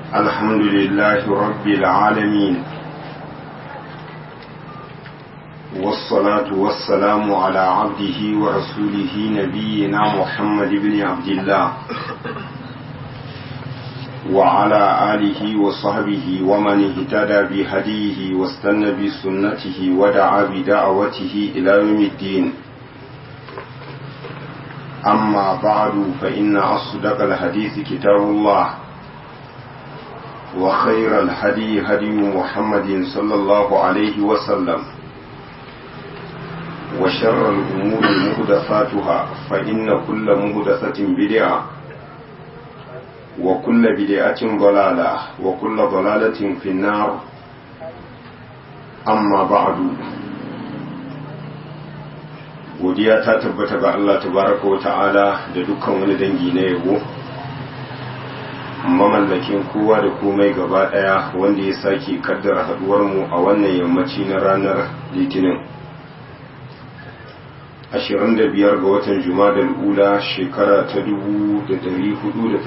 الحمد لله رب العالمين والصلاة والسلام على عبده ورسوله نبينا محمد بن عبد الله وعلى آله وصحبه ومن اهتدى بهديه واستنى بسنته ودعا بدعوته إلى يوم الدين أما بعد فإن أصدق الحديث كتاب الله وخير الهدي هدي محمد صلى الله عليه وسلم وشر الأمور مهدفاتها فإن كل مهدفة بدعة وكل بدعة ضلالة وكل ضلالة في النار أما بعد godiya ta tabbata ga Allah tabaraka wa ta'ala da dukkan wani dangi na yabo mamallakin kowa da komai gaba daya wanda ya sake kaddara haduwar mu a wannan yammaci na ranar litinin 25 ga watan jumadal ula shekara ta 1436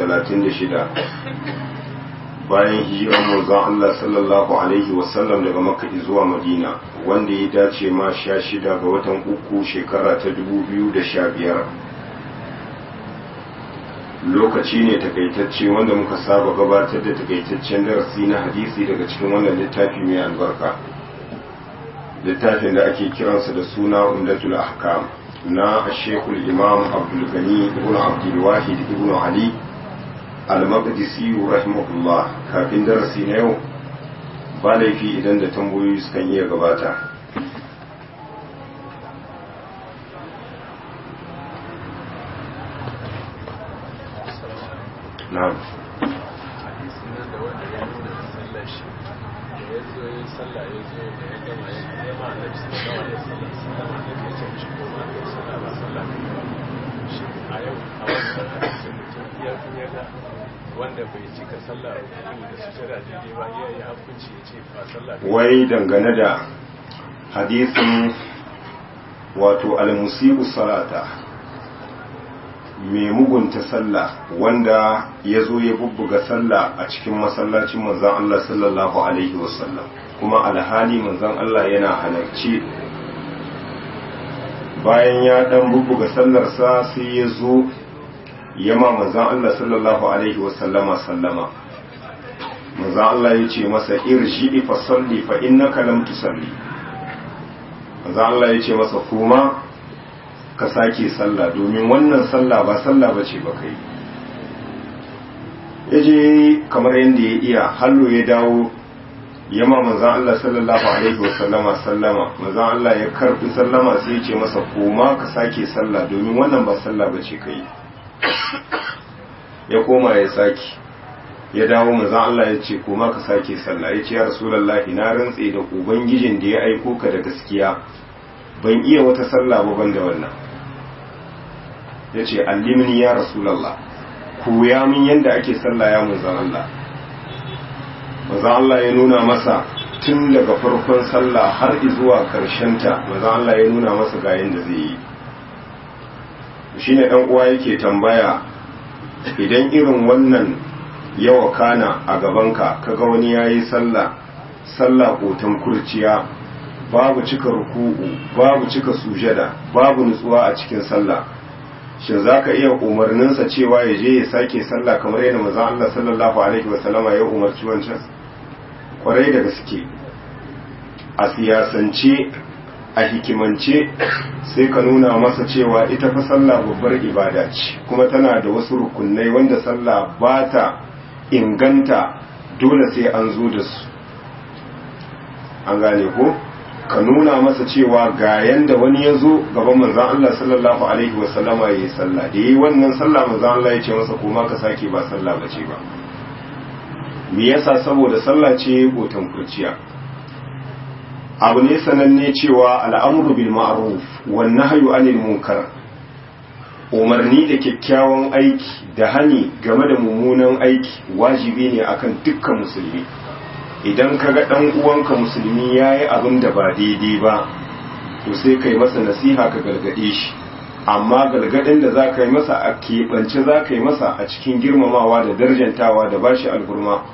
bayan hijirar manzon Allah sallallahu alaihi wasallam daga makka zuwa madina wanda ya dace ma 16 ga watan uku shekara ta 2015 lokaci ne takaitacce wanda muka saba gabatar da takaitaccen darasi na hadisi daga cikin wannan littafi mai albarka littafin da ake kiransa da suna umdatul ahkam na shekul imam abdulgani ibn abdulwahid ibn ali al-maqdisi rahimahullah kafin darasi na yau ba laifi idan da tambayoyi sukan iya gabata na'am wanda bai cika sallah da sujada daidai ba ya yi hukunci ya ce ba sallah wai dangane da hadisin wato almusibu salata mai mugunta sallah wanda ya zo ya bubbuga sallah a cikin masallacin manzan Allah sallallahu alaihi wasallam kuma alhali manzan Allah yana halarci bayan ya dan bubbuga sallarsa sai ya zo yama manzan Allah sallallahu alaihi wasallama sallama manzan Allah ya ce masa irji fa salli fa innaka lam tusalli manzan Allah ya ce masa kuma ka sake sallah domin wannan sallah ba sallah bace ba kai yaje kamar yadda ya iya hallo ya dawo yama manzan Allah sallallahu alaihi wasallama sallama manzan Allah ya karbi sallama sai ya ce masa kuma ka sake sallah domin wannan ba sallah bace kai ya koma ya sake ya dawo manzan Allah ya ce kuma ka sake sallah ya ce ya rasulullahi na rantse da ubangijin da ya aiko ka da gaskiya ban iya wata sallah ba ban da wannan ya ce allimni ya rasulallah koya min yadda ake sallah ya manzan Allah manzan Allah ya nuna masa tun daga farkon sallah har zuwa ta manzan Allah ya nuna masa ga yadda zai yi shine dan uwa yake tambaya idan irin wannan yawa kana a gabanka kaga wani yayi sallah sallah kotan kurciya babu cika ruku'u babu cika sujada babu nutsuwa a cikin sallah shin zaka iya umarninsa cewa ya je ya sake sallah kamar yadda manzon Allah sallallahu alaihi wasallama ya umarci wancan kwarai da gaske a siyasance a hikimance sai ka nuna masa cewa ita fa sallah babbar ibada ce kuma tana da wasu rukunai wanda sallah ba ta inganta dole sai an zo da su an gane ko ka nuna masa cewa ga yanda wani ya zo gaban manzan Allah sallallahu alaihi wasallama ya yi sallah da yi wannan sallah manzan Allah ya ce masa kuma ka sake ba sallah ba ce ba me yasa saboda sallah ce gotan kurciya abu ne sananne cewa al'amuru bil ma'ruf wan nahyu anil munkar umarni da kyakkyawan aiki da hani game da mummunan aiki wajibi ne akan dukkan musulmi idan kaga dan uwanka musulmi yayi abin da ba daidai ba to sai kai masa nasiha ka gargade shi amma galgadin da za ka yi masa a keɓance za ka yi masa a cikin girmamawa da darjantawa da bashi alhurma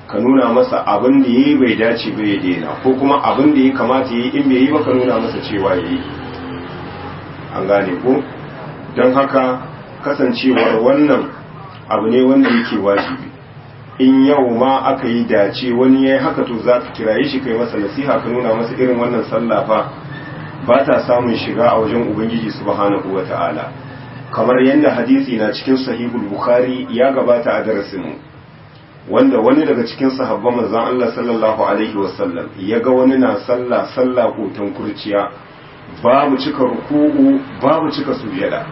ka nuna masa abin da yayi bai dace ba ya daina ko kuma abin da ya kamata yayi in bai yi ba ka nuna masa cewa yayi an gane ko don haka kasancewar wannan abu ne wanda yake wajibi in yau ma aka yi dace wani ya yi haka to za ka kiraye shi kai masa nasiha ka nuna masa irin wannan sallah fa ba ta samun shiga a wajen ubangiji subhanahu wa ta'ala kamar yadda hadisi na cikin sahihul bukhari ya gabata a darasinmu wanda wani daga cikin sahabban manzon Allah sallallahu alaihi wasallam ya ga wani na sallah sallah hoton kurciya babu cika ruku'u babu cika sujada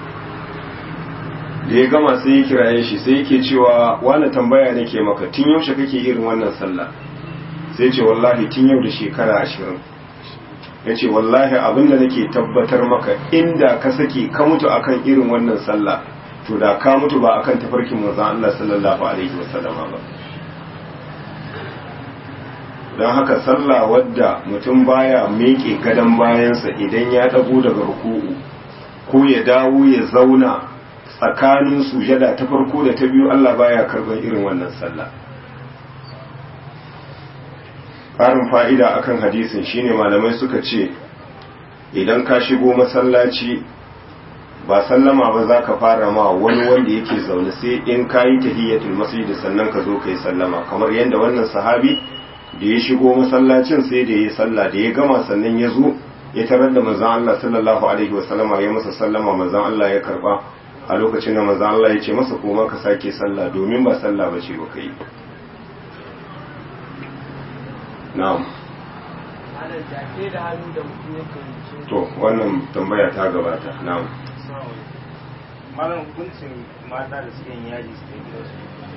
da ya gama sai ya kiraye shi sai yake cewa wani tambaya nake maka tun yaushe kake irin wannan sallah sai ce wallahi tun yau da shekara ashirin ya ce wallahi abinda nake tabbatar maka inda ka sake ka mutu akan irin wannan sallah to da ka mutu ba akan tafarkin manzon Allah sallallahu alaihi wasallam ba don haka sallah wadda mutum baya miƙe gadon bayansa idan ya dago daga ruku'u ko ya dawo ya zauna tsakanin sujada ta farko da ta biyu Allah baya karban irin wannan sallah ƙarin fa'ida akan hadisin shine malamai suka ce idan ka shigo masallaci ba sallama ba za ka fara ma wani wanda yake zaune sai in ka yi tahiyyatul masjid sannan ka zo ka yi sallama kamar yadda wannan sahabi da ya shigo masallacin sai da ya sallah da ya gama sannan ya zo ya tarar da manzon Allah sallallahu alaihi wasallama ya masa sallama manzon Allah ya karba a lokacin da manzon Allah ya ce masa koma ka sake sallah domin ba sallah ba ce ba kai na'am to wannan tambaya ta gabata na'am malam hukuncin mata da suke yin yaji su gidansu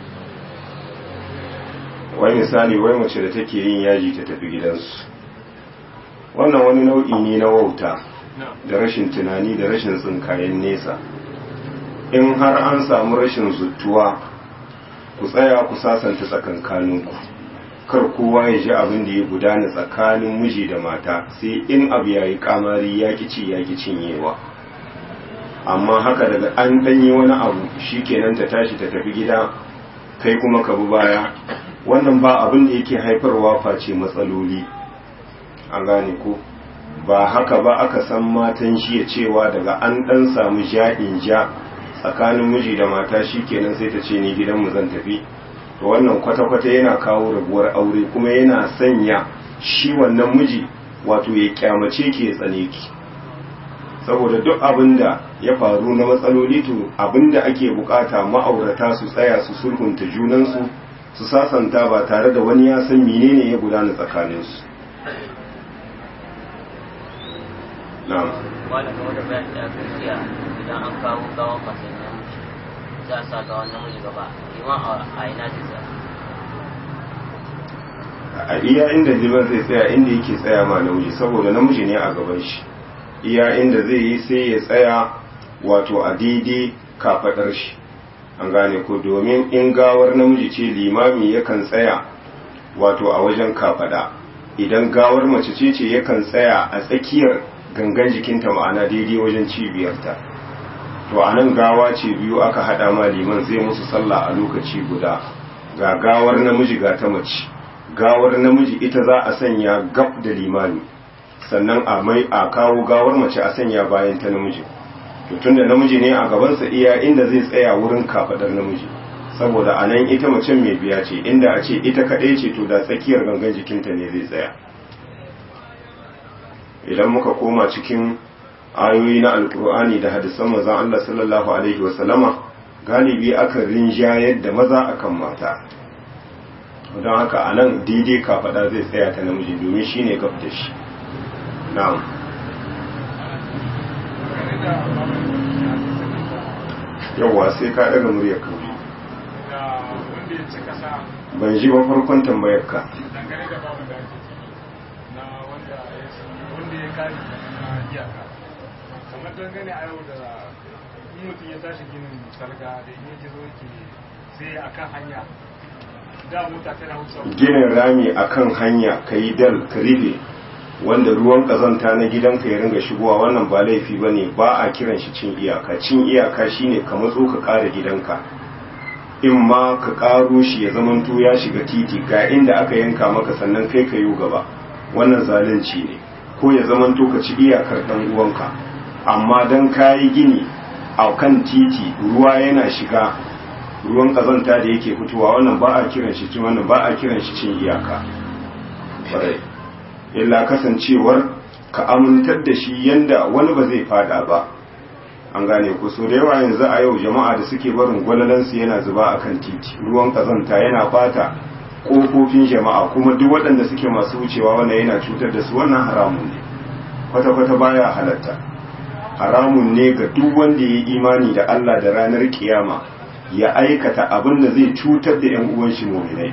wai misali wai mace da take yin yaji ta tafi gidansu wannan wani nau'i ne na wauta da rashin tunani da rashin tsinkayen nesa in har an samu rashin zuttuwa ku tsaya ku sasanta tsakankaninku kar kowa ya ji abin da ya gudana tsakanin miji da mata sai in abu ya yi kamari ya ci ya cinyewa amma haka daga an danyi wani abu shi kenan ta tashi ta tafi gida kai kuma ka bi baya wannan ba abin da yake haifarwa face matsaloli an gane ko ba haka ba aka san matan shi ya cewa daga an dan samu ja'in ja tsakanin miji da mata shi kenan sai ta ce ni gidanmu zan tafi to wannan kwata-kwata yana kawo rabuwar aure kuma yana sanya shi wannan miji wato ya kyamace ki ya tsane ki saboda duk abin da ya faru na matsaloli to abin da ake bukata ma'aurata su tsaya su sulhunta junansu su sasanta ba tare da wani ya san menene ya gudana tsakaninsu na'am wani ga wani bayan da aka jiya idan an kawo gawan masu namiji za a sa gawan namiji gaba liman a ina zai sa a iya inda liman zai tsaya inda yake tsaya ma namiji saboda namiji ne a gaban shi iya inda zai yi sai ya tsaya wato a daidai kafaɗar shi an gane ko domin in gawar namiji ce limami yakan tsaya wato a wajen kafaɗa idan gawar mace ce ce yakan tsaya a tsakiyar gangan jikinta ma'ana daidai wajen cibiyarta to a nan gawa ce biyu aka haɗa ma liman zai musu sallah a lokaci guda ga gawar namiji ga ta mace gawar namiji ita za a sanya gab da limami sannan a mai a kawo gawar mace a sanya bayan ta namiji to tunda namiji ne a gabansa iya inda zai tsaya wurin kafadar namiji saboda a nan ita mace mai biya ce inda a ce ita kaɗai ce to da tsakiyar gangan jikinta ne zai tsaya idan muka koma cikin ayoyi na alkur'ani da hadisan manzon Allah sallallahu alaihi wasallama galibi aka rinjayar da maza akan mata don haka a nan daidai kafada zai tsaya ta namiji domin shine gab da shi na'am yawwa sai ka daga muryar ka wanda ya ci kasa ban ji ba farkon tambayar ka dangane da babu da ake na wanda ya wanda ya kare na iyaka kamar dangane a yau da in mutum ya tashi ginin sarga da in yake zo yake sai a kan hanya da mota tana wuce ginin rami akan hanya ka yi dal ka ribe wanda ruwan kazanta na gidanka ya ringa shigowa wannan ba laifi ba ne ba a kiran shi cin iyaka cin iyaka shine ka matso ka kare gidanka in ma ka ƙaro shi ya zamanto ya shiga titi ga inda aka yanka maka sannan kai ka yi gaba wannan zalunci ne ko ya zamanto ka ci iyakar ɗan uwanka amma don kayi gini a kan titi ruwa yana shiga ruwan ƙazanta da yake fitowa wannan ba a kiran shi cin wannan ba a kiran shi cin iyaka farai illa kasancewar ka amintar da shi yanda wani ba zai fada ba an gane ku so da yawa yanzu a yau jama'a da suke barin gwalalansu yana zuba a kan titi ruwan kazanta yana fata ƙofofin jama'a kuma duk waɗanda suke masu wucewa wannan yana cutar da su wannan haramun ne kwata-kwata baya halatta haramun ne ga duk wanda ya yi imani da Allah da ranar kiyama ya aikata abin da zai cutar da 'yan uwan shi muminai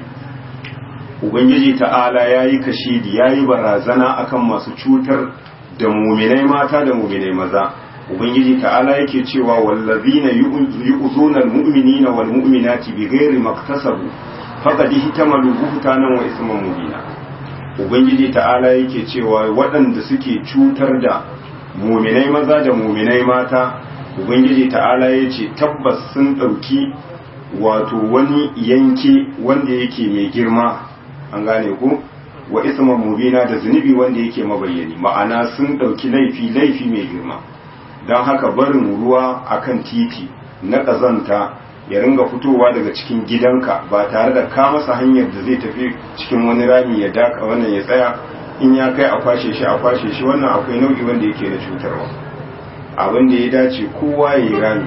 ubangiji ta'ala ya yi kashidi ya yi barazana akan masu cutar da muminai mata da muminai maza ubangiji ta'ala yake cewa wallazina yu'zuna almu'minina wal mu'minati bighairi maktasabu faqad ihtamalu buhtanan wa isman mubina ubangiji ta'ala yake cewa waɗanda suke cutar da muminai maza da muminai mata ubangiji ta'ala yace tabbas sun ɗauki wato wani yanke wanda yake mai girma an gane ku wa isman mubina da zunubi wanda yake mabayyani ma'ana sun ɗauki laifi laifi mai girma don haka barin ruwa akan titi na ƙazanta ya ringa fitowa daga cikin gidanka ba tare da ka masa hanyar da zai tafi cikin wani rami ya daka wannan ya tsaya in ya kai a kwashe shi a kwashe shi wannan akwai nau'i wanda yake da cutarwa abin da ya dace kowa ya yi rami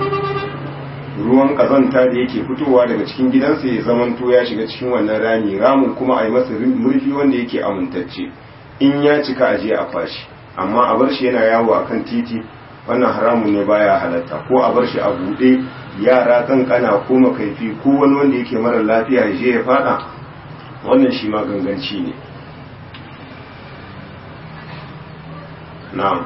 ruwan ƙazanta da yake fitowa daga cikin gidansa ya zamanto ya shiga cikin wannan rami ramin kuma a yi masa murfi wanda yake amintacce in ya cika aje a kwashi amma a bar shi yana yawo akan titi wannan haramun ne baya halatta ko a bar shi a buɗe yara kankana ko makaifi ko wani wanda yake mara lafiya ya je ya fada wannan shi ma ganganci ne na'am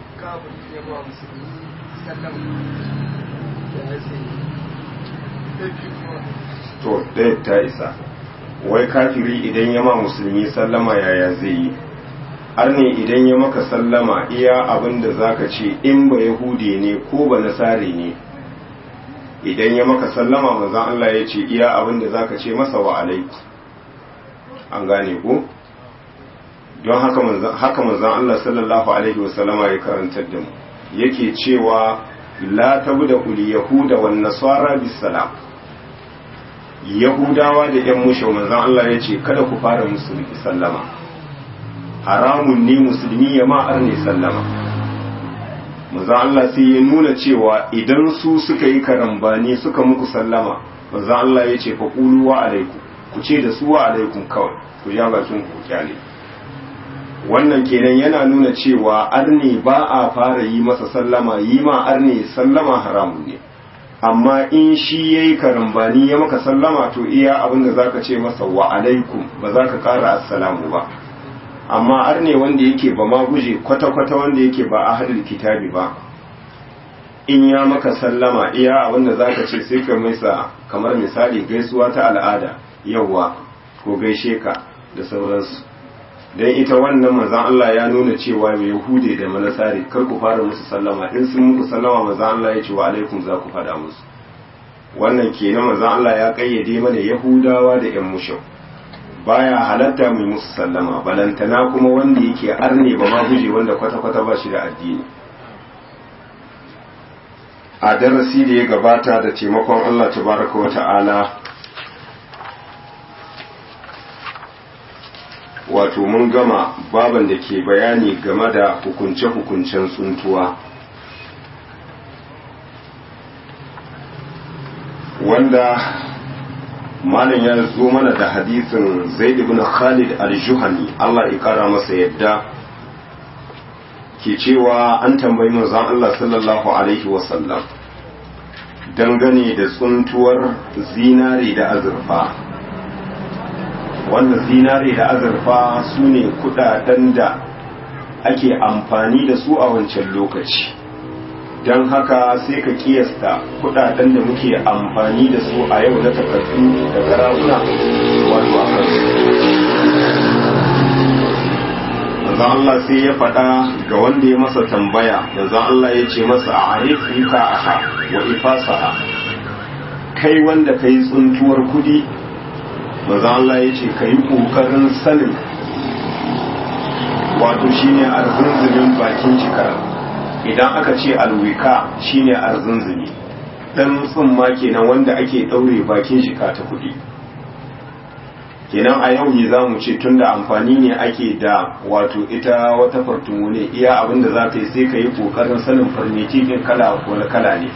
to ɗaya ta isa wai kafiri idan ya ma musulmi sallama yaya zai yi arne idan ya maka sallama iya abin da zaka ce in ba yahude ne ko ba nasare ne idan ya maka sallama manzon Allah ya ce iya abin da zaka ce masa wa alaiku an gane ko don haka manzon haka manzon Allah sallallahu alaihi wasallama ya karantar da mu yake cewa la tabda ul yahuda wan nasara bis salam yahudawa da yan mushau manzon Allah ya ce kada ku fara musu sallama haramun ne musulmi ya ma'ar ne sallama maza Allah sai ya nuna cewa idan su suka yi karambani suka muku sallama maza Allah ya ce faƙulu wa alaiku ku ce da su wa alaikum kawai ku ja bakin ku kyale wannan kenan yana nuna cewa arne ba a fara yi masa sallama yi ma arne sallama haramun ne amma in shi ya yi karambani ya maka sallama to iya abin da za ka ce masa wa alaikum ba za ka ƙara assalamu ba amma arne wanda yake ba ma guje kwata-kwata wanda yake ba a hadin kitabi ba in ya maka sallama iya abinda za ka ce sai ka maisa kamar misali gaisuwa ta al'ada yawwa ko gaishe ka da sauransu don ita wannan mazan Allah ya nuna cewa mai yahude da manasari kar ku fara musu sallama in sun muku sallama mazan Allah ya ce wa alaikum za ku faɗa musu wannan kenan mazan Allah ya kayyade mana yahudawa da yan mushau baya halatta mai musu sallama balantana kuma wanda yake arne ba ma guje wanda kwata-kwata ba shi da addini a darasi da ya gabata da taimakon Allah tabaraka wa ta'ala wato mun gama baban da ke bayani game da hukunce-hukuncen tsuntuwa wanda malam ya zo mana da hadisin zaid ibn khalid al-juhani Allah ya kara masa yadda ke cewa an tambayi manzon Allah sallallahu alaihi wasallam dangane da tsuntuwar zinare da azurfa wannan zinare da azurfa su ne kudaden da ake amfani da su a wancan lokaci don haka sai ka kiyasta kudaden da muke amfani da su a yau na takardu da garaguna wato a kansu manzon Allah sai ya faɗa ga wanda ya masa tambaya manzon Allah ya ce masa a arif rika aha wa ifasaha kai wanda ka yi tsuntuwar kudi maza Allah ya ce ka yi ƙoƙarin sanin wato shine arzunzumin bakin shekara idan aka ce alwika shine arzunzumi dan tsumma kenan wanda ake ɗaure bakin shika ta kudi kenan a yau ne za mu ce tun da amfani ne ake da wato ita wata fartumu ne iya abinda za ta yi sai ka yi ƙoƙarin sanin farmetikin kala wani kala ne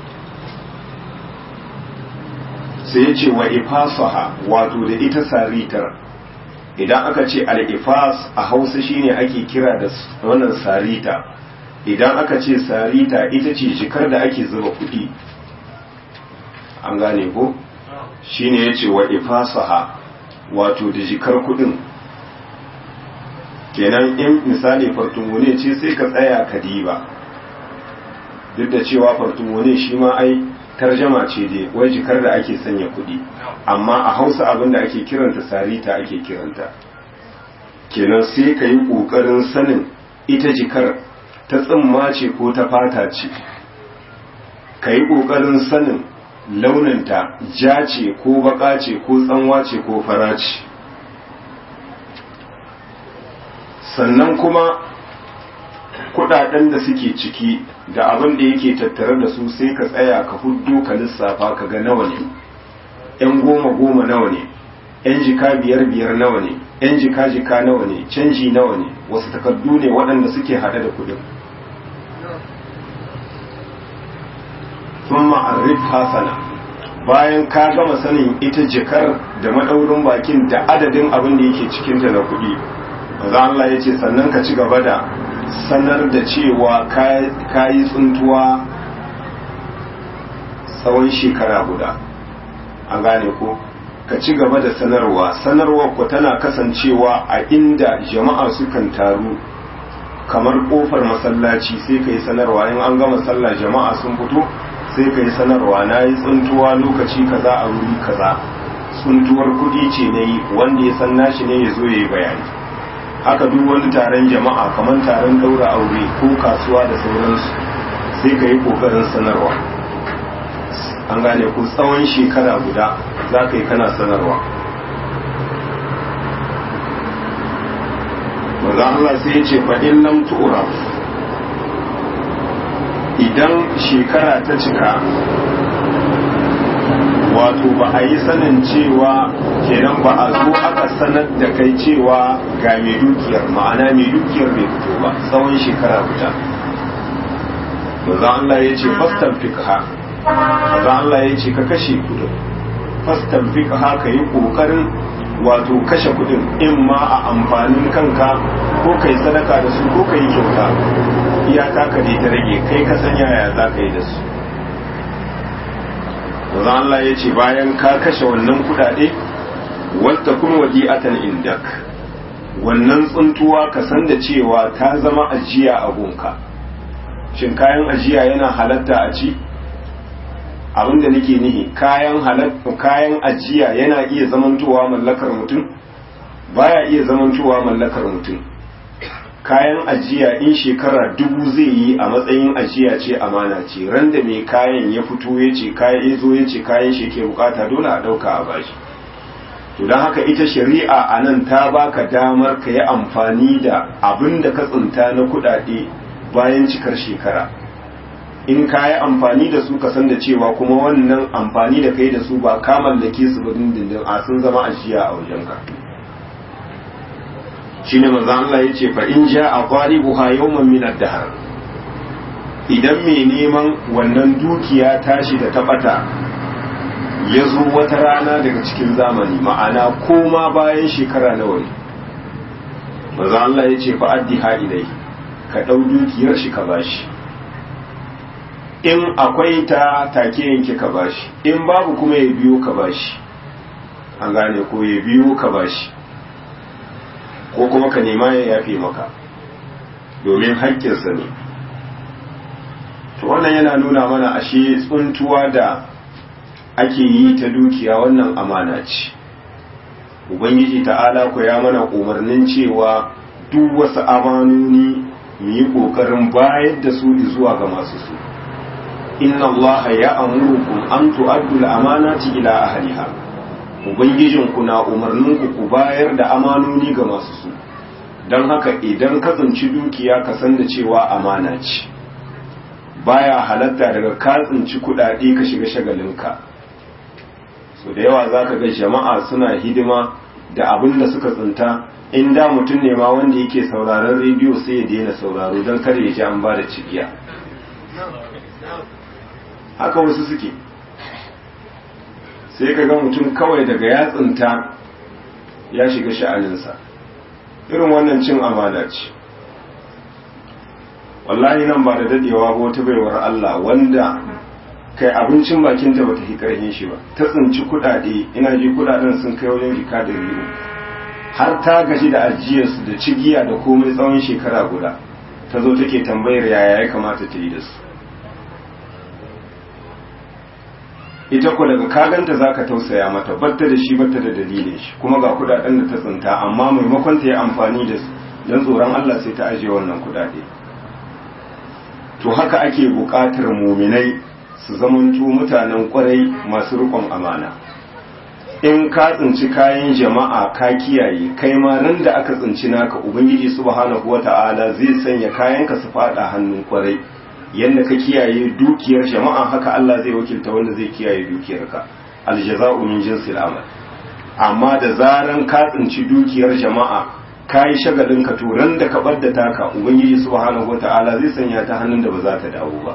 sai ya ce wa ifasaha wato da ita saritar idan aka ce al-ifas a hausa shine ake kira da wannan sarita idan aka ce sarita ita ce jikar da ake zuba kuɗi an gane ko shine ya ce wa ifasaha wato da jikar kudin kenan in misali fartumone ce sai ka tsaya ka diba duk da cewa fartumone shi ma ai tarjama ce dai wai jikar da ake sanya kudi amma a hausa abin da ake kiranta sarita ake kiranta kenan sai ka yi ƙoƙarin sanin ita jikar ta tsimma ce ko ta fata ce ka yi ƙoƙarin sanin launinta ja ce ko baka ce ko tsanwa ce ko fara ce sannan kuma kudaden da suke ciki da abin da yake tattare da su sai ka tsaya ka huddo ka lissafa ka ga nawa ne yan goma goma nawa ne yan jika biyar biyar nawa ne yan jika jika nawa ne canji nawa ne wasu takardu ne waɗanda suke hada da kudin sun ma'arrif hasana bayan ka gama sanin ita jikar da maɗaurin bakin da adadin abin da yake cikinta na kuɗi maza Allah ya ce sannan ka ci gaba da sanar da cewa ka yi tsuntuwa tsawon shekara guda an gane ko ka ci gaba da sanarwa sanarwa ku tana kasancewa a inda jama'a sukan taru kamar kofar masallaci sai ka yi sanarwa in an gama sallah jama'a sun fito sai ka yi sanarwa na yi tsuntuwa lokaci kaza a wuri kaza tsuntuwar kudi ce na yi wanda ya san nashi ne ya zo ya yi bayani haka duk wani taron jama'a kamar taron daura aure ko kasuwa da sauransu sai ka yi kokarin sanarwa an gane ku tsawon shekara guda za ka yi kana sanarwa maza Allah sai ya ce faɗin lam tu'raf idan shekara ta cika wato ba a yi sanin cewa kenan ba a zo aka sanar da kai cewa ga mai dukiyar ma'ana mai dukiyar bai fito ba tsawon shekara guda maza Allah ya ce fastan fikha maza Allah ya ce ka kashe kudin fastan fikha ka yi kokarin wato kashe kudin in ma a amfanin kanka ko kai sadaka da su ko kai kyauta iyaka ka ta rage kai ka san yaya za ka yi da su Wanzan Allah ya ce bayan ka kashe wannan kudade wadda kuma wadi'atan indak wannan tsuntuwa ka san da cewa ta zama ajiya a gunka shin kayan ajiya yana halatta a ci abinda nake nihi kayan halatta kayan ajiya yana iya zamantowa mallakar mutum baya iya zamantowa mallakar mutum kayan ajiya in shekara dubu zai yi a matsayin ajiya ce amana ce ran da mai kayan ya fito ya ce kayan ya zo ya ce kayan shi ke bukata dole a dauka a bashi to don haka ita shari'a a nan ta baka damar ka yi amfani da abin da ka tsinta na kudade bayan cikar shekara in ka yi amfani da su ka san da cewa kuma wannan amfani da kai da su ba ka mallake su ba dindindin a sun zama ajiya a wajenka shine manzo Allah yace fa in jaa qaribuha yawman min ad-dahr idan mai neman wannan dukiya tashi da tabata ya zo wata rana daga cikin zamani ma'ana koma bayan shekara nawa ne manzo Allah yace fa addiha ilai ka dau dukiyar shi ka bashi in akwai ta take yanke ka bashi in babu kuma ya biyo ka bashi an gane ko ya biyo ka bashi ko kuma ka nema ya yafe maka domin haƙƙinsa ne to wannan yana nuna mana ashe tsuntuwa da ake yi ta dukiya wannan amana ce ubangiji ta'ala ku ya mana umarnin cewa duk wasu amanoni mu yi ƙoƙarin bayar da su zuwa ga masu su inna Allah ya amurukum an tu'addu al-amanati ila ahliha ubangijin ku na umarnin ku ku bayar da amanoni ga masu su don haka idan ka tsinci dukiya ka san da cewa amana ce baya halatta daga ka tsinci kuɗaɗe ka shiga shagalinka so da yawa za ka ga jama'a suna hidima da abin da suka tsinta in da mutum ne ma wanda yake sauraron rediyo sai ya daina sauraro don kar ya ji an ba da cigiya haka wasu suke sai ka ga mutum kawai daga ya tsinta ya shiga sha'aninsa irin wannan cin amana ce wallahi nan ba da dadewa ba wata baiwar Allah wanda kai abincin bakinta bata fi karhin shi ba ta tsinci kudade ina ji kudaden sun kai wajen jika da biyu har ta gaji da ajiyarsu da cigiya da komai tsawon shekara guda ta zo take tambayar yaya ya kamata ta yi da su ita ko daga kaganta zaka tausaya mata batta da shi batta da dalilin shi kuma ga kudaden da ta tsinta amma maimakon ta yi amfani da su don tsoron Allah sai ta ajiye wannan kudade to haka ake buƙatar muminai su zamanto mutanen kwarai masu riƙon amana in ka tsinci kayan jama'a ka kiyaye kai ma ran da aka tsinci naka ubangiji subhanahu wata'ala zai sanya kayanka su fada hannun kwarai yadda ka kiyaye dukiyar jama'a haka Allah zai wakilta wanda zai kiyaye dukiyarka aljaza'u min jinsil amal amma da zaran ka tsinci dukiyar jama'a kai shagalin ka to ran da ka badda taka ubangiji subhanahu wata'ala zai sanya ta hannun da ba za ta dawo ba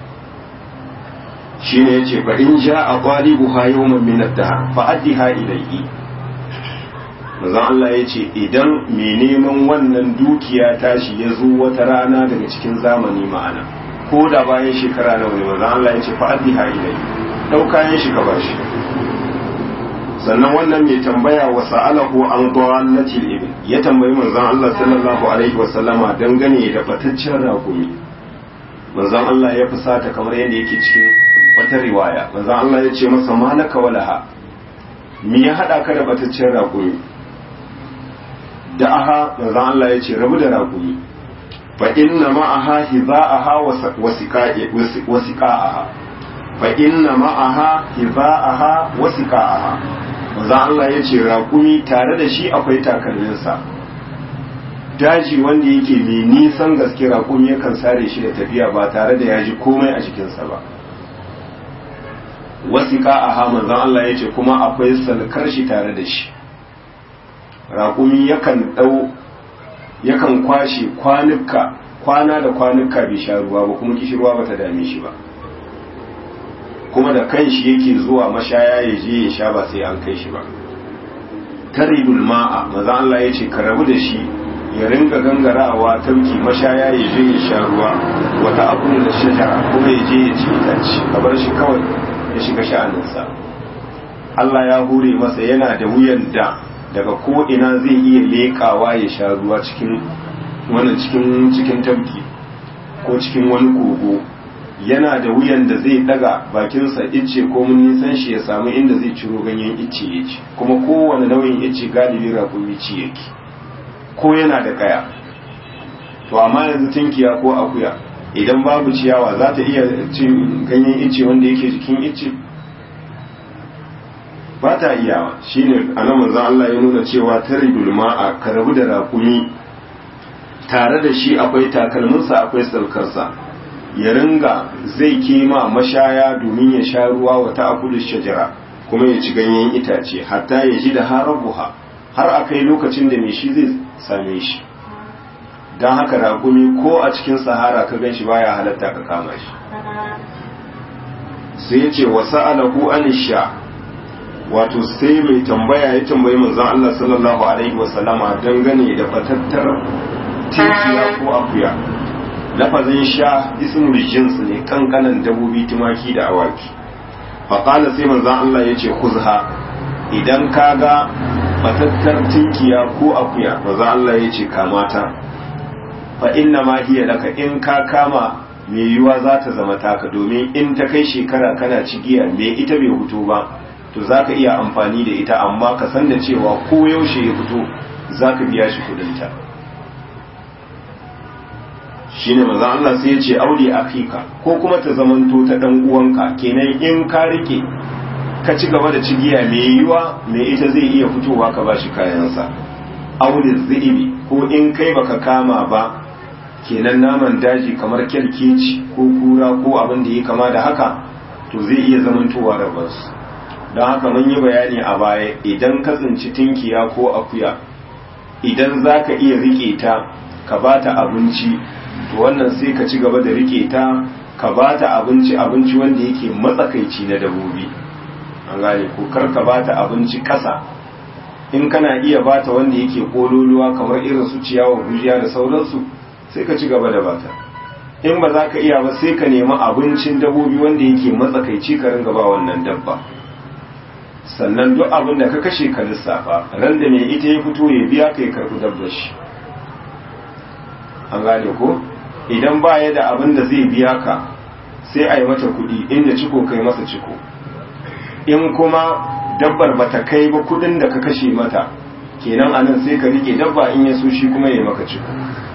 shine yace fa in ja'a qalibuha yawman min ad-dahr fa addiha ilayhi manzon Allah yace idan mai neman wannan dukiya tashi ya zo wata rana daga cikin zamani ma'ana ko da bayan shekara nawa ne manzon Allah yace fa addiha ilayhi dau kayan shi ka bashi sannan wannan mai tambaya wa sa'alahu an dawallati al ya tambayi manzon Allah sallallahu alaihi wa sallama dangane da bataccen rakumi manzon Allah ya fusata kamar yadda yake cikin wata riwaya manzon Allah ya ce masa malaka walaha me ya hada ka da bataccen rakumi da aha manzon Allah ya ce rabu da rakumi fa inna ma'aha hiza'aha wa siqa'aha fa inna ma'aha hiza'aha wa siqa'aha manzon Allah ya ce rakumi tare da shi akwai takalminsa daji wanda yake mai nisan gaske rakumi yakan sare shi da tafiya ba tare da ya ji komai a jikinsa ba wasiƙa a hamanzan Allah ya ce kuma akwai salkar shi tare da shi raƙumi yakan ɗau yakan kwashe kwanuka kwana da kwanuka bai sha ruwa ba kuma kishirwa ba ta dame shi ba kuma da kan shi yake zuwa mashaya ya je ya sha ba sai an kai shi ba taribul ma'a maza Allah ya ce ka rabu da shi ya ringa gangarawa tauki mashaya ya je ya sha ruwa wata abu da shajara kuma ya je ya ci itace ka bar shi kawai ya shiga sha'aninsa Allah ya hure masa yana da wuyan da daga ko ina zai iya leƙawa ya sha ruwa cikin wannan cikin cikin tabki ko cikin wani kogo yana da wuyan da zai daga bakinsa icce ko mun nisan shi ya samu inda zai ciro ganyen icce ya ci kuma kowane nau'in icce galibi raƙumi ci yake ko yana da kaya to amma yanzu tinkiya ko akuya idan babu ciyawa za ta iya cin ganyen icce wanda yake jikin icce ba ta iyawa shine anan manzon Allah ya nuna cewa taridul ma'a ka rabu da rakumi tare da shi akwai takalminsa akwai salkarsa ya ringa zai kima mashaya domin ya sha ruwa wa ta'kulu shajara kuma ya ci ganyen itace hatta ya ji da harabuha har akai lokacin da mai shi zai same shi don haka ragumi ko a cikin sahara ka gan shi baya halatta ka kama shi sai ya ce wasu alahu anisha wato sai mai tambaya ya tambayi manzon Allah sallallahu alaihi wasallama dangane da fatattar tinkiya ko akuya lafazin sha ismul jins ne kankanan dabobi tumaki da awaki faƙala sai manzon Allah ya ce kuzha idan ka ga fatattar tinkiya ko akuya manzon Allah ya ce kamata fa inna ma hiya laka in ka kama mai yiwuwa za ta zama taka domin in ta kai shekara kana cigiya me ita bai fito ba to za ka iya amfani da ita amma ka san da cewa ko yaushe ya fito za ka biya shi kudinta shine manzo Allah sai ya ce auli akika ko kuma ta zamanto ta dan uwanka kenan in ka rike ka ci gaba da cigiya mai yiwa mai ita zai iya fitowa ka bashi kayansa auli zibi ko in kai baka kama ba kenan naman daji kamar kyalkeci ko kura ko abin da ya kama da haka to zai iya zamantowa rabansu don haka mun yi bayani a baya idan ka tsinci tinkiya ko akuya idan za ka iya rike ta ka ba ta abinci to wannan sai ka ci gaba da rike ta ka ba ta abinci abinci wanda yake matsakaici na dabobi an gane ko kar ka ba ta abinci kasa in kana iya ba ta wanda yake kololuwa kamar irin su ciyawa gujiya da sauransu sai ka ci gaba da bata in ba za ka iya ba sai ka nemi abincin dabobi wanda yake matsakaici ka ringa ba wannan dabba sannan duk abin da ka kashe ka lissafa ran da mai ita ya fito ya biya ka ya karbi dabbar shi an gane ko idan ba ya da abin da zai biya ka sai a yi mata kuɗi inda ciko kai masa ciko in kuma dabbar bata kai ba kuɗin da ka kashe mata kenan anan sai ka rike dabba in ya so shi kuma ya maka ciko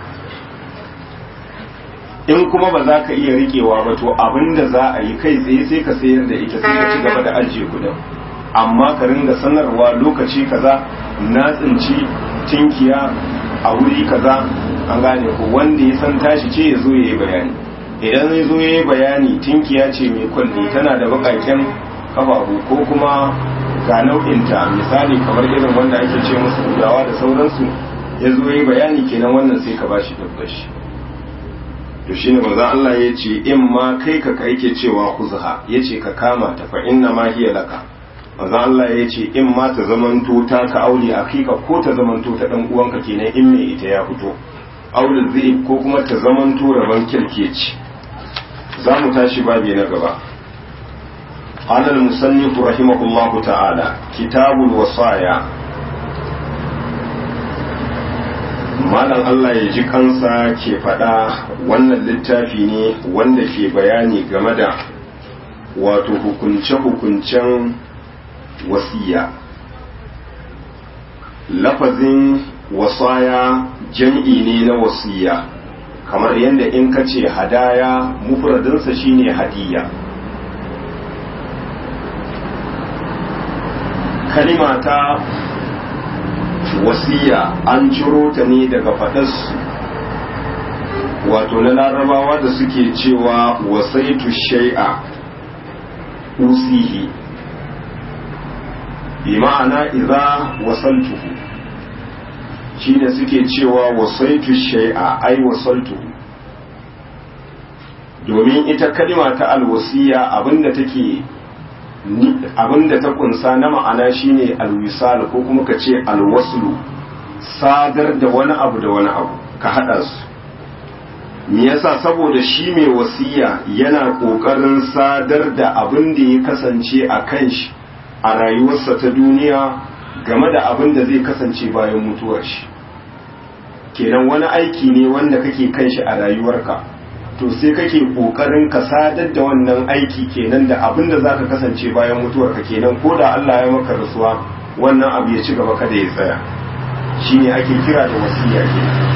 in kuma ba za ka iya rikewa ba to abin da za a yi kai tsaye sai ka sayar da ita sai ka ci gaba da ajiye kudin amma ka ringa sanarwa lokaci kaza na tsinci tinkiya a wuri kaza an gane ko wanda ya san tashi ce ya zo ya yi bayani idan ya zo ya yi bayani tinkiya ce mai kwalli tana da bakaken kafafu ko kuma ga nau'inta misali kamar irin wanda ake ce musu gudawa da sauransu ya zo ya yi bayani kenan wannan sai ka bashi dabbashi to shine manzo Allah ya ce in ma kai ka kai ke cewa khuzha yace ka kama ta fa inna ma hiya laka manzo Allah ya ce in ma ta zamanto ta ka aure akika ko ta zamanto ta dan uwanka kenan in me ita ya fito aure zai ko kuma ta zamanto rabon kirkeci za mu tashi babi na gaba قال المصنف رحمه الله تعالى كتاب الوصايا malam Allah ya ji kansa ke faɗa wannan littafi ne wanda ke bayani game da wato hukunce-hukuncen wasiya lafazin wasaya jam'i ne na wasiya kamar yadda in ka ce hadaya mufradinsa shine hadiya kalima ta wasiya an ciro ta ne daga faɗas wato na larabawa da suke cewa wasaitu shai'a usihi bi ma'ana idza wasaltuhu shine suke cewa wasaitu shai'a ai wasaltuhu domin ita kalima ta alwasiya abinda take abinda ta kunsa na ma'ana shine alwisal ko kuma ka ce alwaslu sadar da wani abu da wani abu ka hada su me yasa saboda shi mai wasiya yana kokarin sadar da abin da ya kasance a kan shi a rayuwarsa ta duniya game da abin da zai kasance bayan mutuwar shi kenan wani aiki ne wanda kake kan shi a rayuwarka to sai kake kokarin ka sadar da wannan aiki kenan da abin da zaka kasance bayan mutuwarka kenan ko da Allah ya maka rasuwa wannan abu ya ci gaba kada ya tsaya shine ake kira da wasiya kenan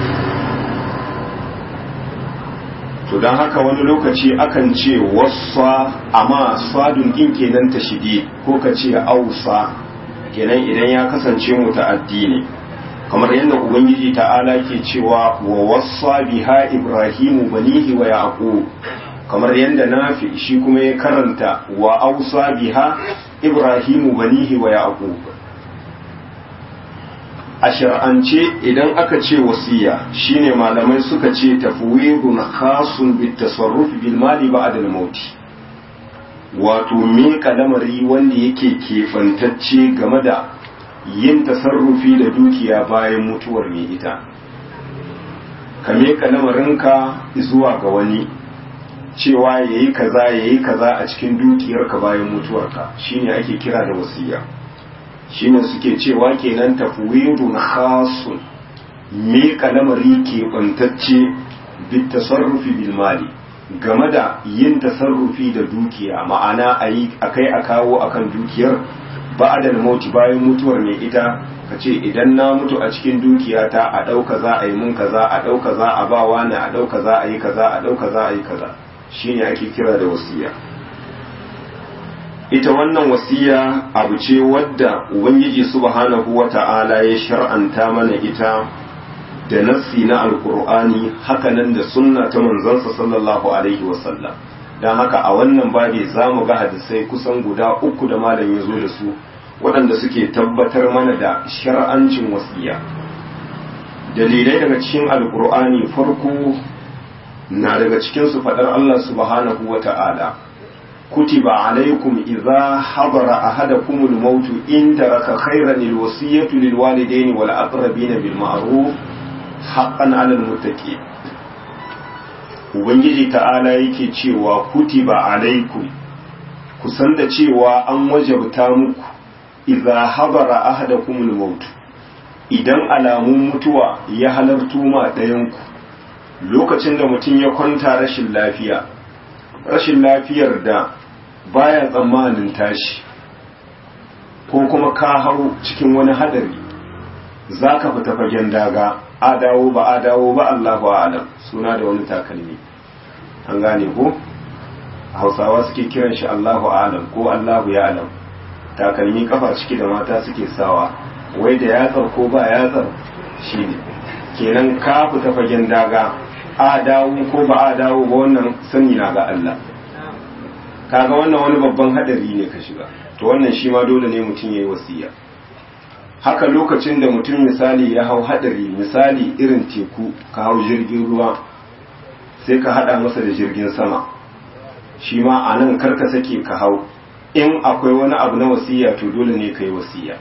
to don haka wani lokaci akan ce wasa amma sadun din kenan ta shidi ko ka ce ausa kenan idan ya kasance muta'addi ne kamar yadda ubangiji ta'ala ke cewa wa wasa biha ibrahimu banihi wa yaqub kamar yadda nafi shi kuma ya karanta wa ausa biha ibrahimu banihi wa yaqub a shar'ance idan aka ce wasiya shine malamai suka ce tafwidun khasun bit tasarruf bil mali ba'da al maut wato me lamari wanda yake kefantacce game da yin tasarrufi da dukiya bayan mutuwar mai ita ka meka lamarinka zuwa ga wani cewa yayi kaza yayi kaza a cikin dukiyarka bayan mutuwarka shine ake kira da wasiya shine suke cewa kenan tafwidun khasun me lamari ke bantacce bit tasarrufi bil mali game da yin tasarrufi da dukiya ma'ana ayi akai a kawo akan dukiyar ba'da mauti bayan mutuwar mai ita ka ce idan na mutu a cikin dukiyata a ɗauka za a yi mun kaza a ɗauka za a ba wani a ɗauka za a yi kaza a ɗauka za a yi kaza shine ake kira da wasiya ita wannan wasiya abu ce wadda ubangiji subhanahu wata'ala ya shar'anta mana ita da nassi na alkur'ani hakanan da sunna ta manzansa sallallahu alaihi wasallam don haka a wannan babi za mu ga hadisai kusan guda uku da malam ya zo da su waɗanda suke tabbatar mana da shar'ancin wasiya dalilai daga cikin alkur'ani farko na daga cikinsu faɗar allah subhanahu wata'ala كتب عليكم إذا حضر أحدكم الموت إن ترك خيرا الوصية للوالدين والأقربين بالمعروف حقا على المتقين Ubangiji ta'ala yake cewa kutiba alaikum ku san da cewa an wajabta muku idza habara ahadakumul maut idan alamun mutuwa ya halartu ma ɗayanku lokacin da mutum ya kwanta rashin lafiya rashin lafiyar da baya tsammanin tashi ko kuma ka hau cikin wani hadari za ka fita fagen daga a dawo ba a dawo ba Allahu alam suna da wani takalmi an gane ko hausawa suke kiran shi Allahu alam ko Allahu ya alam takalmi kafa ciki da mata suke sawa wai da yatsar ko ba yatsar shi ne kenan ka fita fagen daga a dawo ko ba a dawo ba wannan sani na ga Allah kaga wannan wani babban hadari ne ka shiga to wannan shi ma dole ne mutum yayi wasiya haka lokacin da mutum misali ya hau hadari misali irin teku ka hau jirgin ruwa sai ka hada masa da jirgin sama shi ma a nan karka sake ka hau in akwai wani abu na wasiya to dole ne ka yi wasiya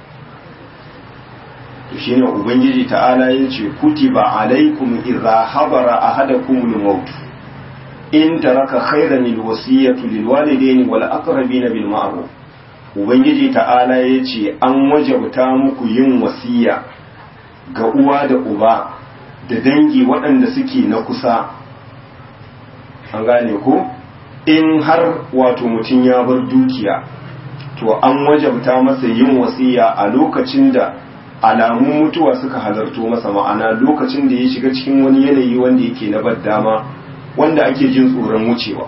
shi ne ubangiji ta'ala ya ce kutiba alaikum idza habara ahadakumul maut in taraka khairan alwasiyatu lilwalidaini wal aqrabina bil ma'ruf ubangiji ta'ala ya ce an wajabta muku yin wasiya ga uwa da uba da dangi waɗanda suke na kusa an gane ko in har wato mutum ya bar dukiya to an wajabta masa yin wasiya a lokacin da alamun mutuwa suka halarto masa ma'ana lokacin da ya shiga cikin wani yanayi wanda yake na dama wanda ake jin tsoron wucewa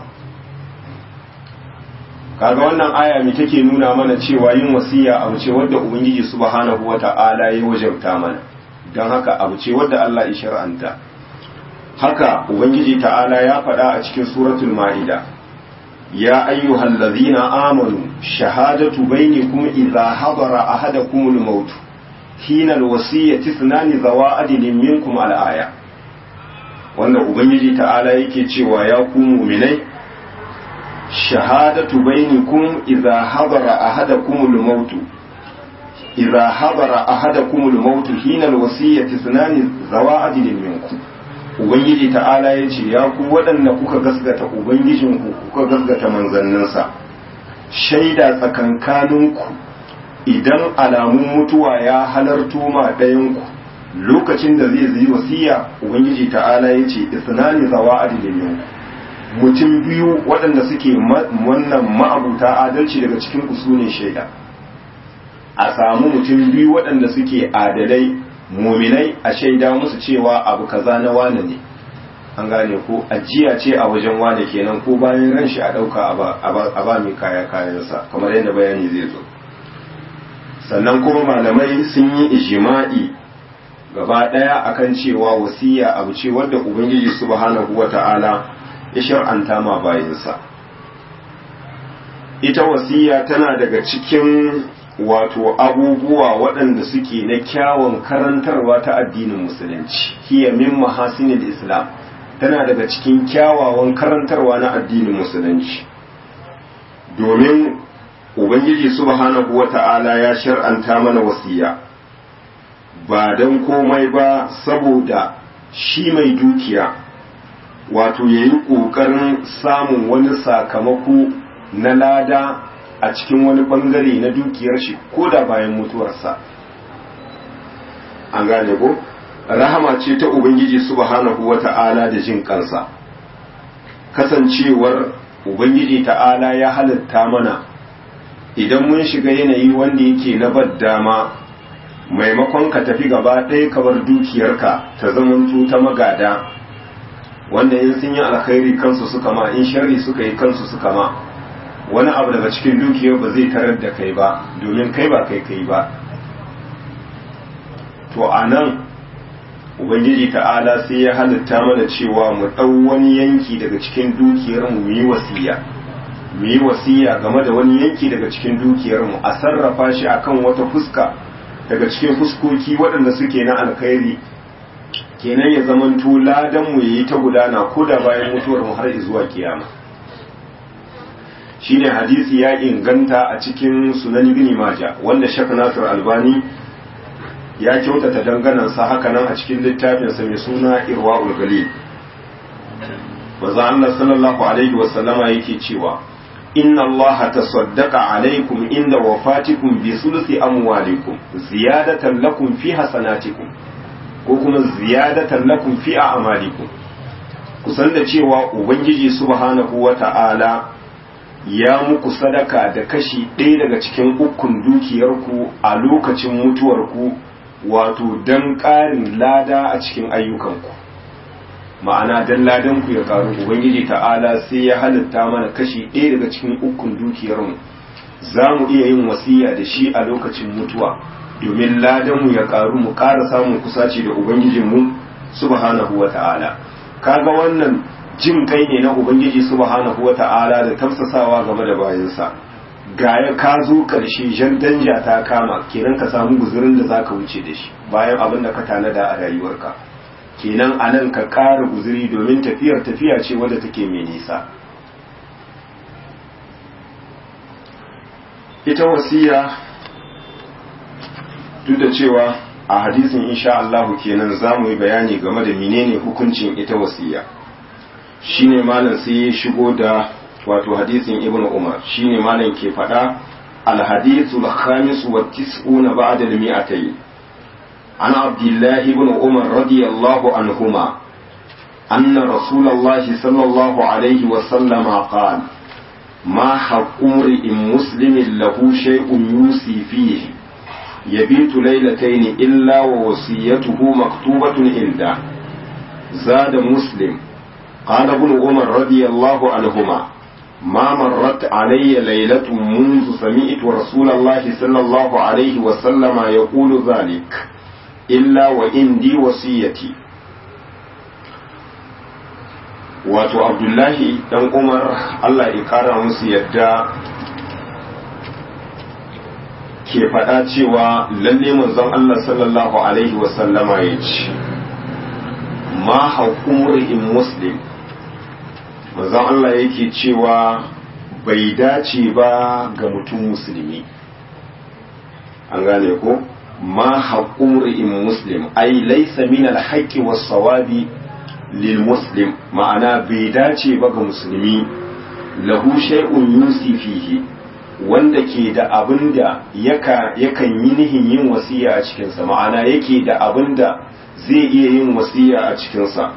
kaga wannan aya mai take nuna mana cewa yin wasiya abu ce wadda ubangiji subhanahu wata'ala ya wajabta mana don haka abu ce wadda Allah ya shar'anta haka ubangiji ta'ala ya faɗa a cikin suratul ma'ida ya ayyuhal ladzina amanu shahadatu bainakum idza hadara ahadakumul maut hina alwasiyyati ithnani zawa adlin minkum al-aya wanda ubangiji ta'ala yake cewa ya ku mu'minai shahadatu bainakum idza hadara ahadakumul maut idza hadara ahadakumul maut hina alwasiyyati ithnani zawa adlin minkum ubangiji ta'ala ya ce ya ku waɗanda kuka gasgata ubangijinku kuka gasgata manzanninsa shaida tsakankaninku idan alamun mutuwa ya halarto ma ɗayanku lokacin da zai zai wasiya ubangiji ta'ala ya ce isnani zawa adilin mutum biyu waɗanda suke wannan ma'abuta adalci daga cikin ku sune shaida a samu mutum biyu waɗanda suke adalai muminai a shaida musu cewa abu kaza na wane ne an gane ko ajiya ce a wajen wane kenan ko bayan ran shi a ɗauka a ba mai kaya kayansa kamar yadda bayani zai zo sannan kuma malamai sun yi ijima'i gaba ɗaya akan cewa wasiya abu ce wadda ubangiji subhanahu wata'ala ya shar'anta ma bayansa ita wasiya tana daga cikin wato abubuwa waɗanda suke na kyawun karantarwa ta addinin musulunci hiya min mahasinil islam tana daga cikin kyawawan karantarwa na addinin musulunci domin ubangiji subhanahu wata'ala ya shar'anta mana wasiya ba don komai ba saboda shi mai dukiya wato ya yi ƙoƙarin samun wani sakamako na lada a cikin wani bangare na dukiyar shi ko da bayan mutuwarsa an gane ko rahama ce ta ubangiji subhanahu wata'ala da jin kansa kasancewar ubangiji ta'ala ya halitta mana idan mun shiga yanayi wanda yake na dama maimakon ka tafi gaba ɗaya ka bar dukiyarka ta zamanto ta magada wanda in sun yi alkhairi kansu suka ma in sharri suka yi kansu suka ma wani abu daga cikin dukiyar ba zai tarar da kai ba domin kai ba kai kai ba to a nan ubangiji ta'ala sai ya halitta mana cewa mu ɗau wani yanki daga cikin dukiyarmu mu yi wasiya mu yi wasiya game da wani yanki daga cikin dukiyarmu a sarrafa shi akan wata fuska daga cikin fuskoki waɗanda suke na alkhairi kenan ya zamanto ladan mu yayi ta gudana ko da bayan mutuwar mu har zuwa kiyama shine hadisi ya inganta a cikin sunan ibn majah wanda shak nasir albani ya kyautata danganansa haka nan a cikin littafinsa mai suna irwa'ul galil maza Allah sallallahu alaihi wa sallama yake cewa inna Allah tasaddaqa alaikum inda wafatikum bi sulusi amwalikum ziyadatan lakum fi hasanatikum ko kuma ziyadatan lakum fi a'malikum kusan da cewa ubangiji subhanahu wata'ala ya muku sadaka da kashi ɗaya daga cikin ukun dukiyarku a lokacin mutuwarku wato don ƙarin lada a cikin ayyukanku ma'ana don ladanku ya ƙaru ubangiji ta'ala sai ya halitta mana kashi ɗaya daga cikin ukun dukiyarmu za mu iya yin wasiya da shi a lokacin mutuwa domin ladanmu ya ƙaru mu ƙara samun kusaci da ubangijinmu subhanahu wa ta'ala kaga wannan jin kai ne na ubangiji subhanahu wa ta'ala da tafsasawa game da bayansa gaya ka zo ƙarshe jan danja ta kama kenan ka samu guzurin da zaka wuce da shi bayan abin da ka tanada a rayuwarka kenan a nan ka ƙara guzuri domin tafiyar tafiya ce wadda take mai nisa ita wasiya duk da cewa a hadisin insha Allah kenan za mu yi bayani game da menene hukuncin ita wasiya shine malam sai ya shigo da wato hadisin ibnu umar shine malam ke faɗa alhadithu al-khamis wa tis'una ba'da al-mi'atayn an abdullah ibn umar radiyallahu anhuma أن رسول الله صلى الله عليه وسلم قال ما حق امرئ مسلم له شيء يوصي فيه يبيت ليلتين إلا ووصيته مكتوبة عنده زاد مسلم قال ابن عمر رضي الله عنهما ما مرت علي ليلة منذ سمعت رسول الله صلى الله عليه وسلم يقول ذلك إلا وإندي وصيتي wato abdullahi dan umar allah ya kara musu yadda ke faɗa cewa lalle manzon allah sallallahu alaihi wasallama ya ce ma haƙumri'in muslim manzon allah yake cewa bai dace ba ga mutum musulmi an gane ko ma haƙumri'in muslim ai laisa min alhaƙi was-sawabi lil muslim ma'ana bai dace ba ga musulmi lahu shay'un yusi fihi wanda ke da abin da yakan yi nihin yin wasiya a cikinsa ma'ana yake da abin da zai iya yin wasiya a cikinsa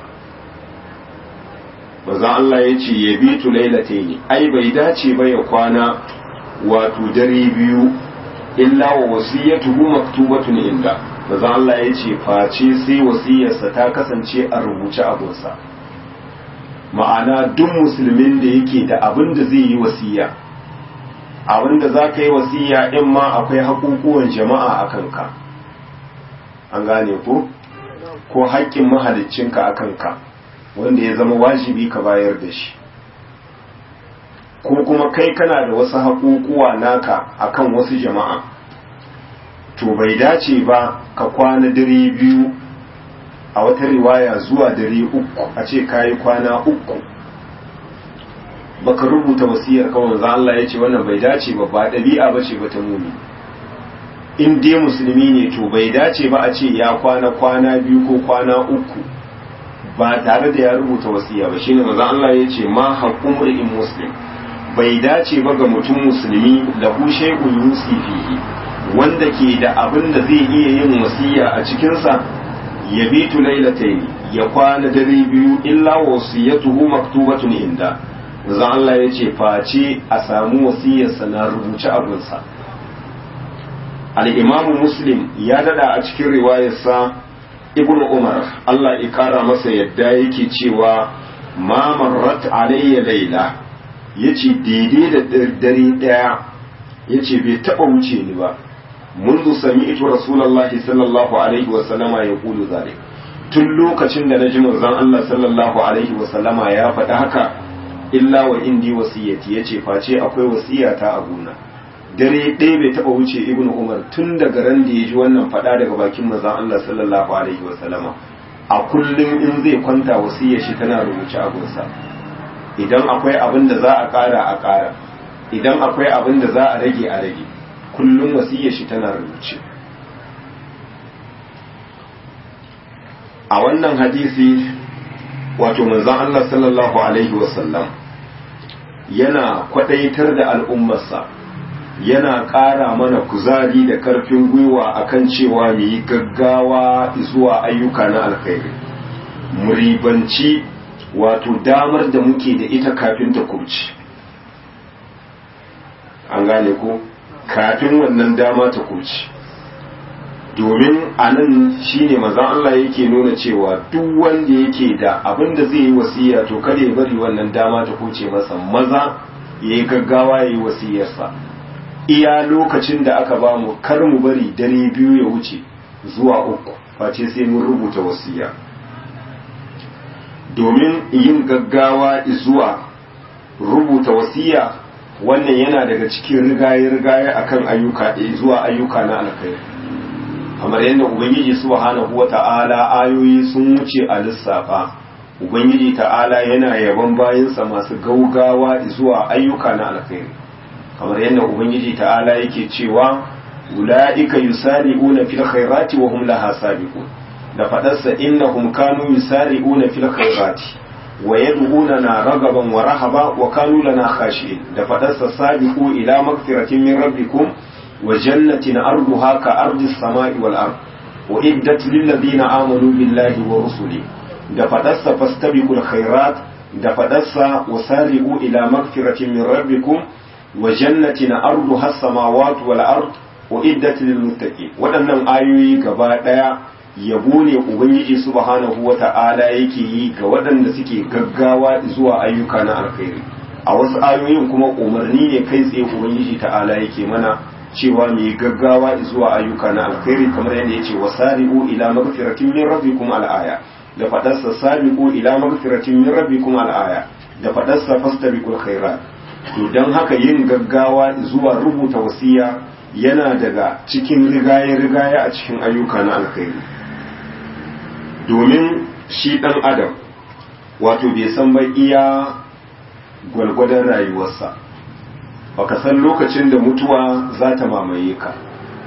bazan Allah ya ce ya bi tu ne ai bai dace ba ya kwana wato dare biyu illa wa wasiyatuhu maktubatun inda manzo Allah ya ce face sai wasiyarsa ta kasance a rubuce abunsa ma'ana duk musulmin da yake da abin da zai yi wasiya abin da za ka yi wasiya in ma akwai haƙuƙuwan jama'a a kanka an gane ko ko haƙƙin mahaliccinka a kanka wanda ya zama wajibi ka bayar da shi ko kuma kai kana da wasu haƙuƙuwa naka akan wasu jama'a to bai dace ba ka kwana dare biyu a wata riwaya zuwa dare uku a ce kayi kwana uku baka rubuta wasiyar kawai za Allah ya ce wannan bai dace ba ba ɗabi'a ba ce ba ta mumi in dai musulmi ne to bai dace ba a ce ya kwana kwana biyu ko kwana uku ba tare da ya rubuta wasiya ba shine maza Allah ya ce ma haqqum in muslim bai dace ba ga mutum musulmi lahu shay'un yusi fihi wanda ke da abin da zai iya yin wasiya a cikinsa ya bitu lailatayn ya kwana dare biyu illa wasiyatuhu maktubatun inda manzon Allah ya ce face a samu wasiyarsa na rubuce abinsa al-imamu muslim ya dada a cikin riwayarsa ibn umar Allah ya kara masa yadda yake cewa ma marrat alayya laila yace daidai da dare daya yace bai taba wuce ni ba منذ سمعت رسول الله صلى الله عليه وسلم يقول ذلك tun lokacin da na ji manzon Allah sallallahu alaihi wasallama ya faɗi haka illa wa indi wasiyati yace face akwai wasiyata a gona dare ɗaya bai taɓa wuce ibnu umar tun daga ran da ya ji wannan faɗa daga bakin manzon Allah sallallahu alaihi wasallama a kullum in zai kwanta wasiyar shi tana rubuce a gunsa idan akwai abin da za a ƙara a ƙara idan akwai abin da za a rage a rage kullum wasiyar shi tana rubuce a wannan hadisi wato manzon Allah sallallahu alaihi wasallam yana kwadaitar da al'ummarsa yana ƙara mana kuzari da ƙarfin gwiwa akan cewa mu yi gaggawa zuwa ayyuka na alkhairi mu ribanci wato damar da muke da ita kafin ta kubci an gane ko kafin wannan dama ta kubci domin a nan shi ne mazan Allah yake nuna cewa duk wanda yake da abin da zai yi wasiya to kada ya bari wannan dama ta kuce masa maza ya yi gaggawa ya yi wasiyarsa iya lokacin da aka ba mu kar mu bari dare biyu ya wuce zuwa uku face sai mun rubuta wasiya domin yin gaggawa zuwa rubuta wasiya wannan yana daga cikin rigaye-rigaye akan ayyuka zuwa ayyuka na alkhairi kamar yadda ubangiji subhanahu wata'ala ayoyi sun wuce a lissafa ubangiji ta'ala yana yaban bayansa masu gaugawa zuwa ayyuka na alkhairi kamar yadda ubangiji ta'ala yake cewa ula'ika yusari'una fil khairati wa hum laha sabiqun da fadarsa innahum kanu yusari'una fil khairati wa yad'unana ragaban wa rahaba wa kanu lana khashi'in da fadarsa sabiqu ila magfiratin min rabbikum وجنة أرضها كأرض السماء والأرض وإدت للذين آمنوا بالله ورسله دفدس فاستبقوا الخيرات دفدس وسارعوا إلى مغفرة من ربكم وجنة أرضها السماوات والأرض وإدت للمتقين waɗannan ayoyi gaba ɗaya yabo ne ubangiji subhanahu wata'ala yake yi ga waɗanda suke gaggawa zuwa ayyuka na alkhairi a wasu ayoyin kuma umarni ne kai tsaye ubangiji ta'ala yake mana cewa mai gaggawa zuwa ayyuka na alkhairi kamar yadda yace wasari'u ila magfiratin min rabbikum al'aya da fadarsa sabiqu ila magfiratin min rabbikum al'aya da fadarsa fastabiqul khairat to dan haka yin gaggawa zuwa rubuta wasiya yana daga cikin rigaye rigaye a cikin ayyuka na alkhairi domin shi dan adam wato bai san ba iya gwalgwadon rayuwarsa baka san lokacin da mutuwa za ta mamaye ka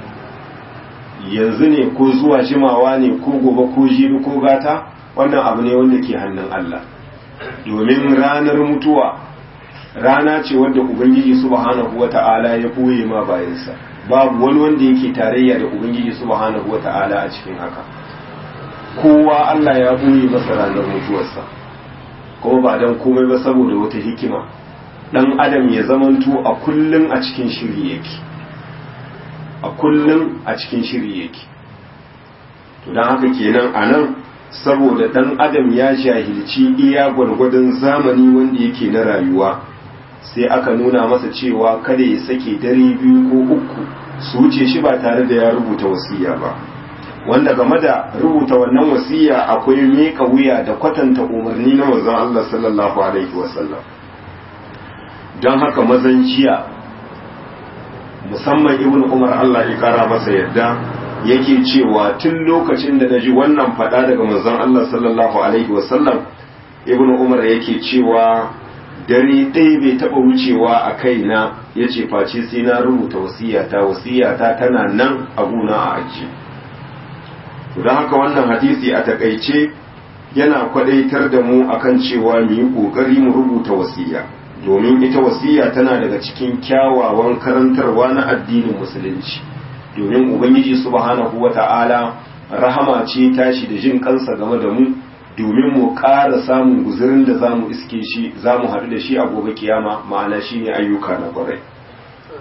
yanzu ne ko zuwa jimawa ne ko gobe ko jibi ko gata wannan abu ne wanda ke hannun Allah domin ranar mutuwa rana ce wanda ubangiji subhanahu wata'ala ya koye ma bayansa babu wani wanda yake tarayya da ubangiji subhanahu wata'ala a cikin haka kowa Allah ya koye masa ranar mutuwarsa kuma ba don komai ba saboda wata hikima dan adam ya zamanto a kullum a cikin shiri yake a kullum a cikin shiri yake to don haka kenan a nan saboda dan adam ya jahilci iya gwargwadon zamani wanda yake na rayuwa sai aka nuna masa cewa kada ya sake dare biyu ko uku su wuce shi ba tare da ya rubuta wasiya ba wanda game da rubuta wannan wasiya akwai miƙa wuya da kwatanta umarni na manzon Allah sallallahu alaihi wasallam don haka mazan jiya musamman ibn umar Allah ya kara masa yadda yake cewa tun lokacin da naji wannan fada daga manzon Allah sallallahu alaihi wasallam ibn umar yake cewa dare ɗaya bai taɓa wucewa a kaina ya ce face sai na rubuta wasiyata wasiyata tana nan a guna a ajiye don haka wannan hadisi a takaice yana kwadaitar da mu akan cewa mu yi ƙoƙari mu rubuta wasiya domin ita wasiya tana daga cikin kyawawan karantarwa na addinin musulunci domin ubangiji subhanahu wata'ala rahama ce tashi da jin kansa game da mu domin mu ƙara samun guzurin da zamu iske shi zamu haɗu da shi a gobe kiyama ma'ana shine ayyuka na kwarai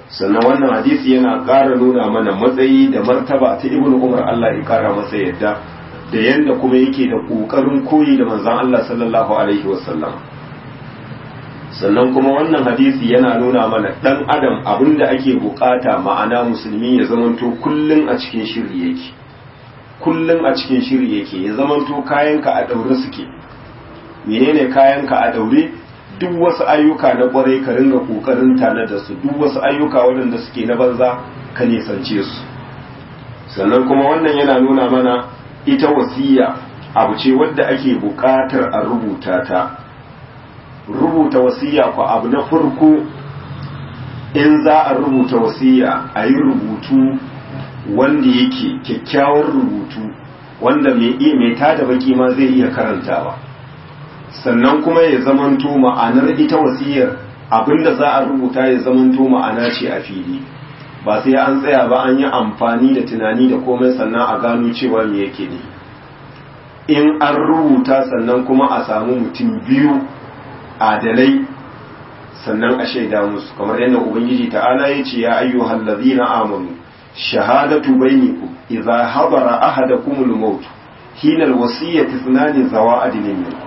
sannan wannan hadisi yana ƙara nuna mana matsayi da martaba ta ibnu umar Allah ya ƙara masa yadda da yanda kuma yake da ƙoƙarin koyi da manzon Allah sallallahu alaihi wasallam sannan kuma wannan hadisi yana nuna mana dan adam abinda ake bukata ma'ana musulmi ya zamanto kullun a cikin shiri yake kullun a cikin shiri yake ya zamanto kayanka a daure suke menene kayanka a daure duk wasu ayyuka na kwarai ka ringa kokarin tana da su duk wasu ayyuka waɗanda suke na banza ka nisance su sannan kuma wannan yana nuna mana ita wasiya abu ce wadda ake buƙatar a rubuta ta rubuta wasiya ku abu na farko in za a rubuta wasiya a yi rubutu wanda yake kyakkyawar rubutu wanda mai tada baki ma zai iya karantawa sannan kuma ya zamanto ma'anar ita wasiyar abinda za a rubuta ya zamanto ma'ana ce a fili ba sai an tsaya ba an yi amfani da tunani da komai sannan a gano cewa me yake ne in an rubuta sannan kuma a samu mutum biyu adalai sannan a shaida musu kamar yadda ubangiji ta'ala ya ce ya ayyuhal ladina amanu shahadatu bainakum idza hadara ahadakumul maut hina alwasiyati ithnani zawa adlin minkum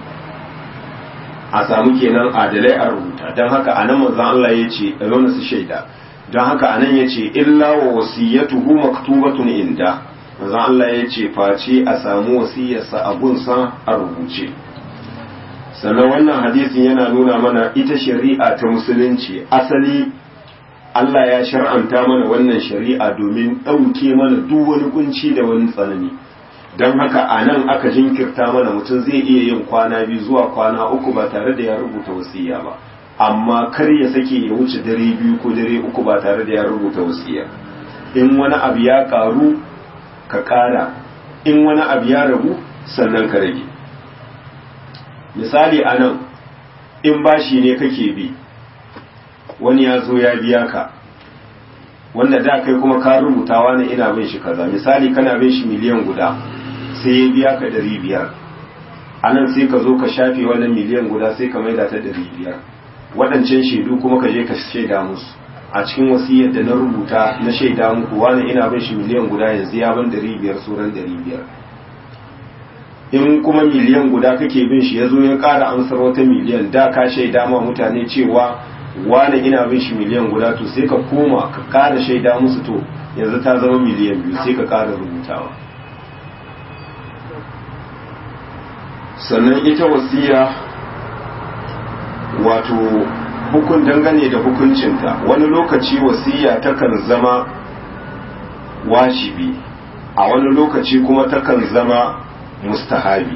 a samu kenan adalai a rubuta don haka anan manzon Allah ya ce a su shaida don haka anan ya ce illa wa wasiyatuhu maktubatun inda manzon Allah ya ce face a samu wasiyarsa a gunsa a rubuce sannan wannan hadisin yana nuna mana ita shari'a ta musulunci asali Allah ya shar'anta mana wannan shari'a domin ɗauke mana duk wani kunci da wani tsanani don haka a nan aka jinkirta mana mutum zai iya yin kwana biyu zuwa kwana uku ba tare da ya rubuta wasiya ba amma kar ya sake ya wuce dare biyu ko dare uku ba tare da ya rubuta wasiya in wani abu ya karu ka kara in wani abu ya ragu sannan ka rage misali a nan in bashi ne kake bi wani ya zo ya biya ka wanda da kai kuma ka rubuta wani ina bin shi kaza misali kana bin shi miliyan guda sai ya biya ka ɗari biyar a nan sai ka zo ka shafe wannan miliyan guda sai ka maida ta ɗari biyar waɗancan shaidu kuma ka je ka shaida musu a cikin wasiyar da na rubuta na shaida muku wani ina bin shi miliyan guda yanzu ya ban ɗari biyar sauran ɗari biyar in kuma miliyan guda kake bin shi ya zo ya ƙara amsar wata miliyan da ka shaida ma mutane cewa wani ina bin shi miliyan guda to sai ka koma ka ƙara shaida musu to yanzu ta zama miliyan biyu sai ka ƙara rubutawa sannan ita wasiya wato hukun dangane da hukuncinta wani lokaci wasiya takan zama wajibi a wani lokaci kuma takan zama mustahabi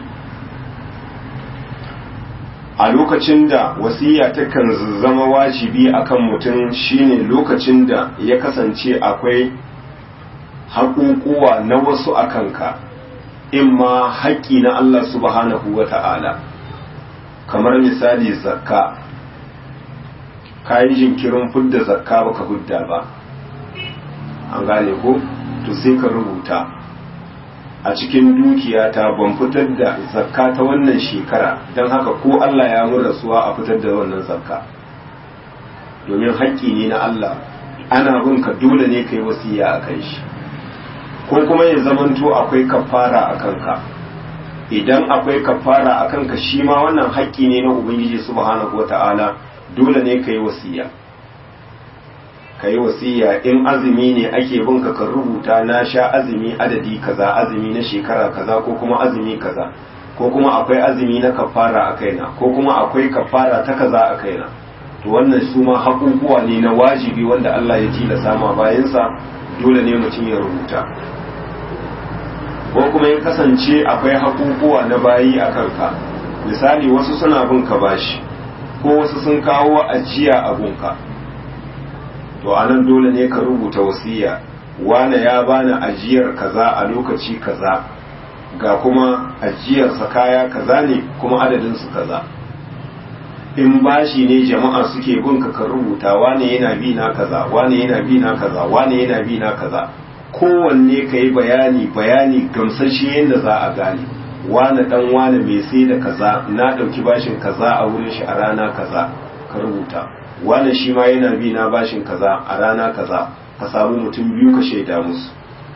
a lokacin da wasiya takan zama wajibi akan mutum shine lokacin da ya kasance akwai haƙuƙuwa na wasu a kanka in ma haƙƙi na Allah subhanahu wa ta'ala kamar misali zakka ka yi jinkirin fudda zakka baka hudda ba an gane ko to sai ka rubuta a cikin dukiyata ban fitar da zakka ta wannan shekara don haka ko Allah ya mun rasuwa a fitar da wannan zakka domin haƙƙi ne na Allah ana bin ka dole ne ka yi wasiya a kan shi ko kuma ya zamanto akwai kafara a kanka idan akwai kafara a kanka shi ma wannan haƙƙi ne na ubangiji subhanahu wata'ala dole ne ka yi wasiya ka yi wasiya in azumi ne ake bin ka rubuta na sha azumi adadi kaza azumi na shekara kaza ko kuma azumi kaza ko kuma akwai azumi na kafara a kaina ko kuma akwai kafara ta kaza a kaina to wannan su ma haƙuƙuwa ne na wajibi wanda Allah ya tilasa ma bayansa dole ne mutum ya rubuta ko kuma ya kasance akwai haƙuƙuwa na bayi a kanka misali wasu suna bin ka bashi ko wasu sun kawo ajiya a gunka to anan dole ne ka rubuta wasiya wane ya bani ajiyar kaza a lokaci kaza ga kuma ajiyarsa kaya kaza ne kuma adadinsu kaza in bashi ne jama'a suke bin ka ka rubuta wane yana bi na kaza wane yana bi na kaza wane yana bi na kaza kowanne ka yi bayani bayani gamsashe yadda za a gane wane dan wane mai sai da kaza na ɗauki bashin kaza a wurin shi a rana kaza ka rubuta wani shi ma yana bi na bashin kaza a rana kaza ka samu mutum biyu ka shaida musu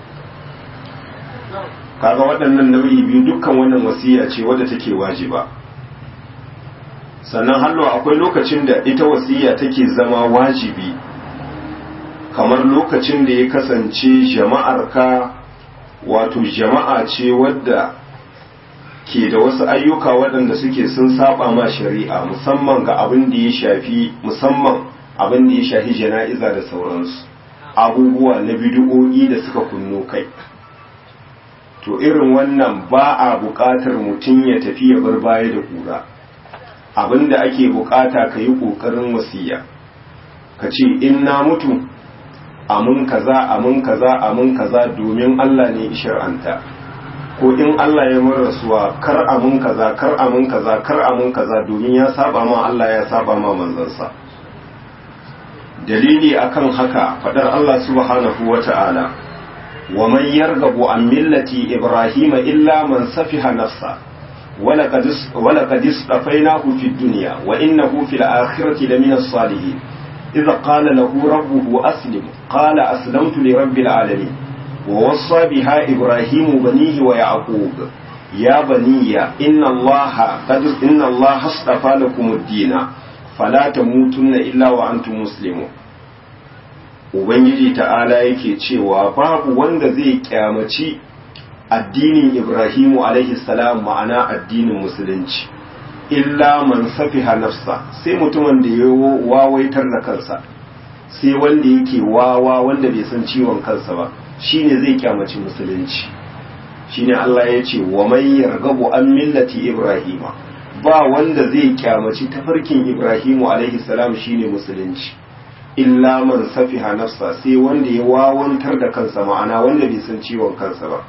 kaga waɗannan nau'i biyu dukkan wannan wasiya ce wadda take wajiba sannan hallo akwai lokacin da ita wasiya take zama wajibi kamar lokacin da ya kasance jama'ar ka wato jama'a ce wadda ke da wasu ayyuka waɗanda suke sun saba ma shari'a musamman ga abin da ya shafi musamman abin da ya shafi jana'iza da sauransu abubuwa na bidiyo'i da suka kunno kai to irin wannan ba a buƙatar mutum ya tafi ya bar baya da ƙura abin da ake buƙata ka yi ƙoƙarin wasiya ka ce in na mutu amin kaza amin kaza amin kaza domin Allah ne shar'anta ko in Allah ya mun rasuwa kar amin kaza kar amin kaza kar amin kaza domin ya saba ma Allah ya saba ma manzansa dalili akan haka fadar Allah subhanahu wata'ala wa man yarghabu an millati ibrahima illa man safiha nafsa ولقد ولقد اصطفيناه في الدنيا وإنه في الآخرة لمن الصالحين إذا قال له ربه أسلم قال أسلمت لرب العالمين ووصى بها إبراهيم بنيه ويعقوب يا بني إن الله قد إن الله اصطفى لكم الدين فلا تموتن إلا وأنتم مسلمون Ubangiji ta'ala yake cewa babu wanda zai kyamaci addinin Ibrahimu alaihi salam ma'ana addinin musulunci illa man safiha nafsa sai mutumin da ya wawaitar da kansa sai wanda yake wawa wanda bai san ciwon kansa ba shine zai kyamaci musulunci shine Allah ya ce wa man yargabu an millati ibrahima ba wanda zai kyamaci tafarkin ibrahimu alaihi salam shine musulunci illa man safiha nafsa sai wanda ya wawantar da kansa ma'ana wanda bai san ciwon kansa ba